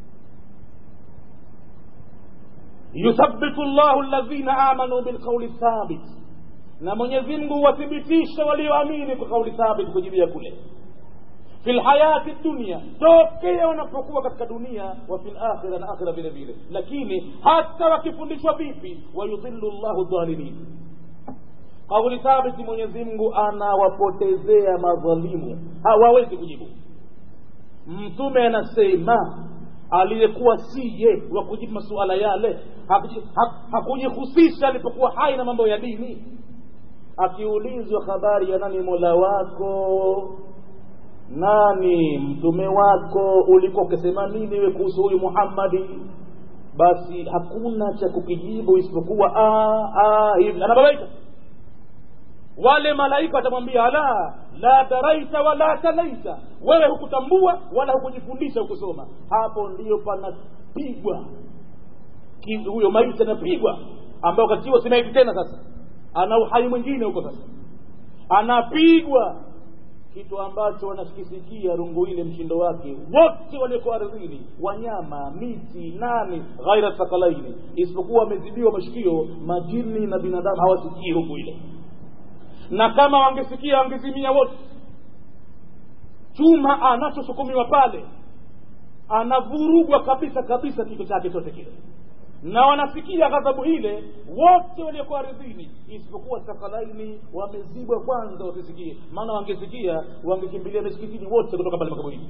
B: yuthabitu llahu alladhina amanu bilqauli thabit na mwenyezi mungu huwathibitisha walioamini kwa kauli thabit kujibia kule fi lhayati dunia tokea wanapokuwa katika dunia wa fi lakhira na akhira vile vile lakini hata wakifundishwa vipi wayudhilu llahu dhalilin kauli thabiti mwenyezi mungu anawapotezea madhalimu hawawezi kujibu mtume anasema aliyekuwa siye wa kujibu masuala yale hakujihusisha alipokuwa hai na mambo ya dini akiulizwa habari ya nani mola wako nani mtume wako ulikuwa ukisema nini we kuhusu huyu muhammadi basi hakuna cha kukijibu isipokuwa hivi anababaika wale malaika watamwambia la la daraita wala talaita wewe hukutambua wala hukujifundisha hukusoma hapo ndiyo panapigwa huyo maiti anapigwa ambayo wakati huo si maiti tena sasa ana uhai mwingine huko sasa anapigwa kitu ambacho wanakisikia rungu ile mshindo wake wote walioko ardhini wanyama miti nani ghaira thakalaini isipokuwa wamezidiwa mashikio majini na binadamu hawasikii rungu ile na kama wangesikia wangezimia wote chuma anachosukumiwa pale anavurugwa kabisa kabisa kichwa chake chote kile na wanasikia ghadhabu ile wote waliokuwa ardhini isipokuwa thakalaini wamezibwa kwanza wasisikie maana wangesikia wangekimbilia misikitini wote kutoka pale makaburini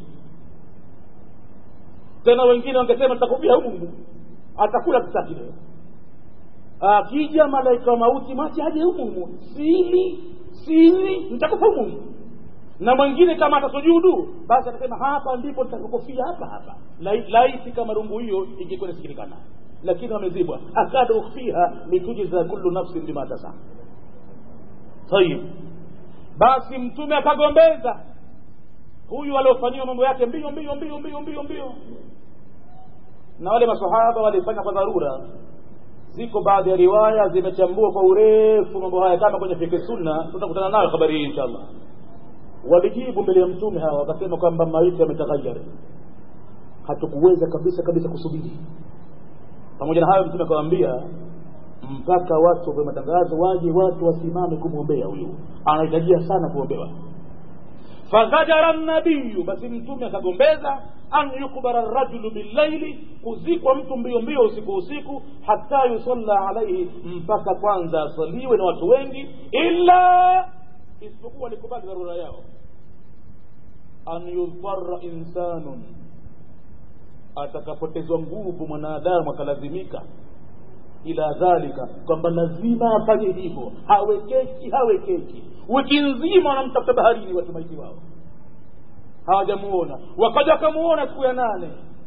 B: tena wengine wangesema tutakufia mungu atakula kisaki leo akija malaika wa mauti mache aje humu sili sili nitakufa humu na mwingine kama atasujudu basi atasema hapa ndipo nitakokofia hapa hapa laiti kama rungu hiyo ingekuwa inasikilikana lakini wamezibwa akada ukhfiha litujiza kullu nafsin bima tasa tayib basi mtume akagombeza huyu aliofanyiwa mambo yake mbio mbio mbio mbio mbio mbio na wale masahaba walifanya kwa dharura ziko baadhi ya riwaya zimechambua kwa urefu mambo haya kama kwenye fiki sunna tutakutana nayo habari hii inshallah walijibu mbele ya mtume hawa wakasema kwamba maiti yametaghayari hatukuweza kabisa kabisa kusubiri pamoja na hayo mtume akawaambia mpaka watu wa matangazo waje watu wasimame kumwombea huyu anahitajia sana kuombewa fazajara nabiyu basi mtume akagombeza an yukbara rajulu billaili kuzikwa mtu mbio mbio usiku usiku hata yusalla alaihi mpaka kwanza asaliwe na watu wengi illa isipokuwa likubali dharura yao an yudhara insanun atakapotezwa nguvu mwanadamu akalazimika ila dhalika kwamba lazima afanye hivyo hawekeki hawekeki wiki nzima wanamtafuta baharini watu maiti wao hawajamuona wakaja wakamuona siku ya nane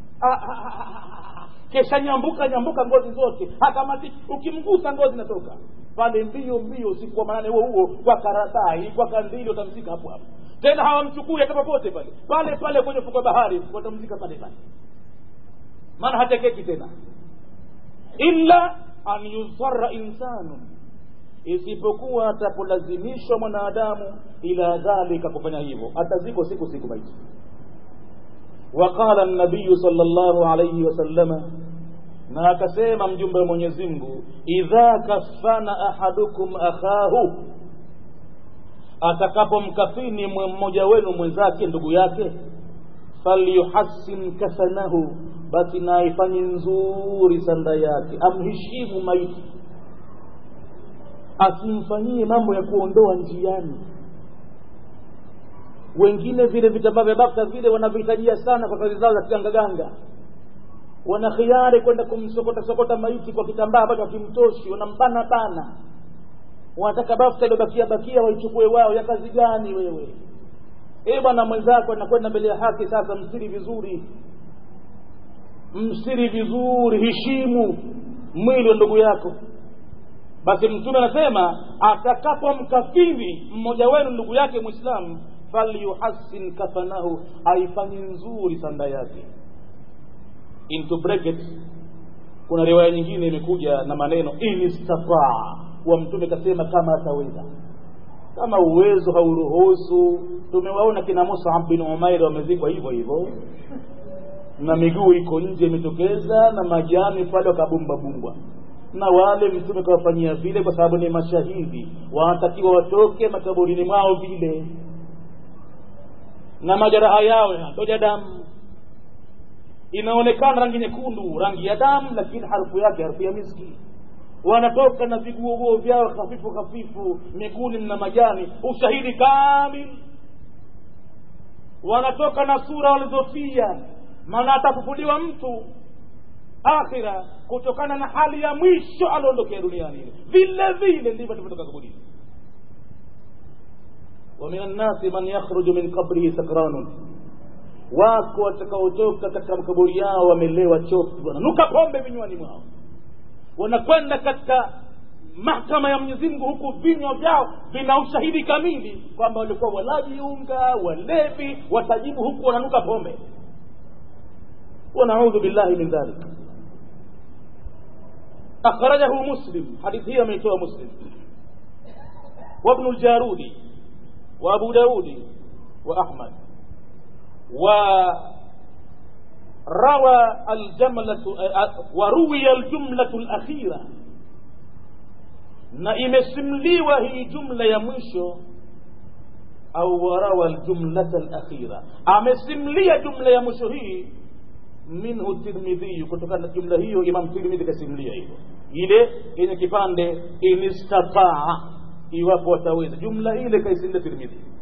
B: kesha nyambuka nyambuka ngozi zote hakamati ukimgusa ngozi inatoka pale mbio mbio usiku wa manane huo huo kwa karatai kwa kandili watamzika hapo hapo tena hawamchukui hata popote pale pale pale kwenye fuko bahari watamzika pale pale maana hatekeki tena illa an yuzara insanun isipokuwa atapolazimishwa mwanadamu ila dhalika kufanya hivyo ataziko siku siku maiti وقال النبي صلى الله عليه وسلم na akasema mjumbe wa mwenyezi mungu idha kafana ahadukum akhahu atakapomkafini mmoja wenu mwenzake ndugu yake falyuhassin kafanahu basi na aifanye nzuri sanda yake amheshimu maiti asimfanyie mambo ya kuondoa njiani wengine vile vitambaa vya bakta vile wanavihitajia sana kwa kazi zao za kigangaganga wana khiari kwenda kumsokota sokota maiti kwa kitambaa ambacho hakimtoshi wanambana bana wanataka bafta iliyobakia bakia waichukue wao ya kazi gani wewe e bwana mwenzako anakwenda mbele ya haki sasa msiri vizuri msiri vizuri heshimu mwili wa ndugu yako basi mtume anasema atakapomkafiri mmoja wenu ndugu yake mwislamu falyuhassin kafanahu aifanye nzuri sanda yake into bracket kuna riwaya nyingine imekuja na maneno inistataa wa mtume kasema kama ataweza kama uwezo hauruhusu tumewaona kina musab bin umair wamezikwa hivyo hivyo na miguu iko nje imetokeza na majani pale wakabumbabumbwa na wale mtume kawafanyia vile kwa sababu ni mashahidi wanatakiwa watoke makaburini mwao vile na majeraha yao yanatoja damu inaonekana rangi nyekundu rangi ya damu lakini harufu yake harufu ya miski wanatoka na viguoguo vyao hafifu hafifu miguuni mna majani ushahidi kamil wanatoka na sura walizofia maana atafufuliwa mtu akhira kutokana na hali ya mwisho aliondokea duniani vile vile ndivyo tulivyotoka kaburini ومن الناس من يخرج من قبره سكران wako watakaotoka katika makaburi yao wamelewa chofu wananuka pombe vinywani mwao wanakwenda katika mahkama ya Mwenyezi Mungu huku vinywa vyao vina ushahidi kamili kwamba walikuwa walaji unga walevi watajibu huku wananuka pombe wanaudhu billahi min dhalik akhrajahu muslim hadithi hii ameitoa muslim وابن الجارودي وابو داود واحمد وروى الجملة وروي الجملة الأخيرة na imesimliwa hii jumla ya mwisho au warawa aljumlata alakhira amesimlia jumla ya mwisho hii minhu tirmidhi kutokana na jumla hiyo imam tirmidhi kasimlia hivyo ile yenye kipande inistataa iwapo wataweza jumla ile kaisilia tirmidhi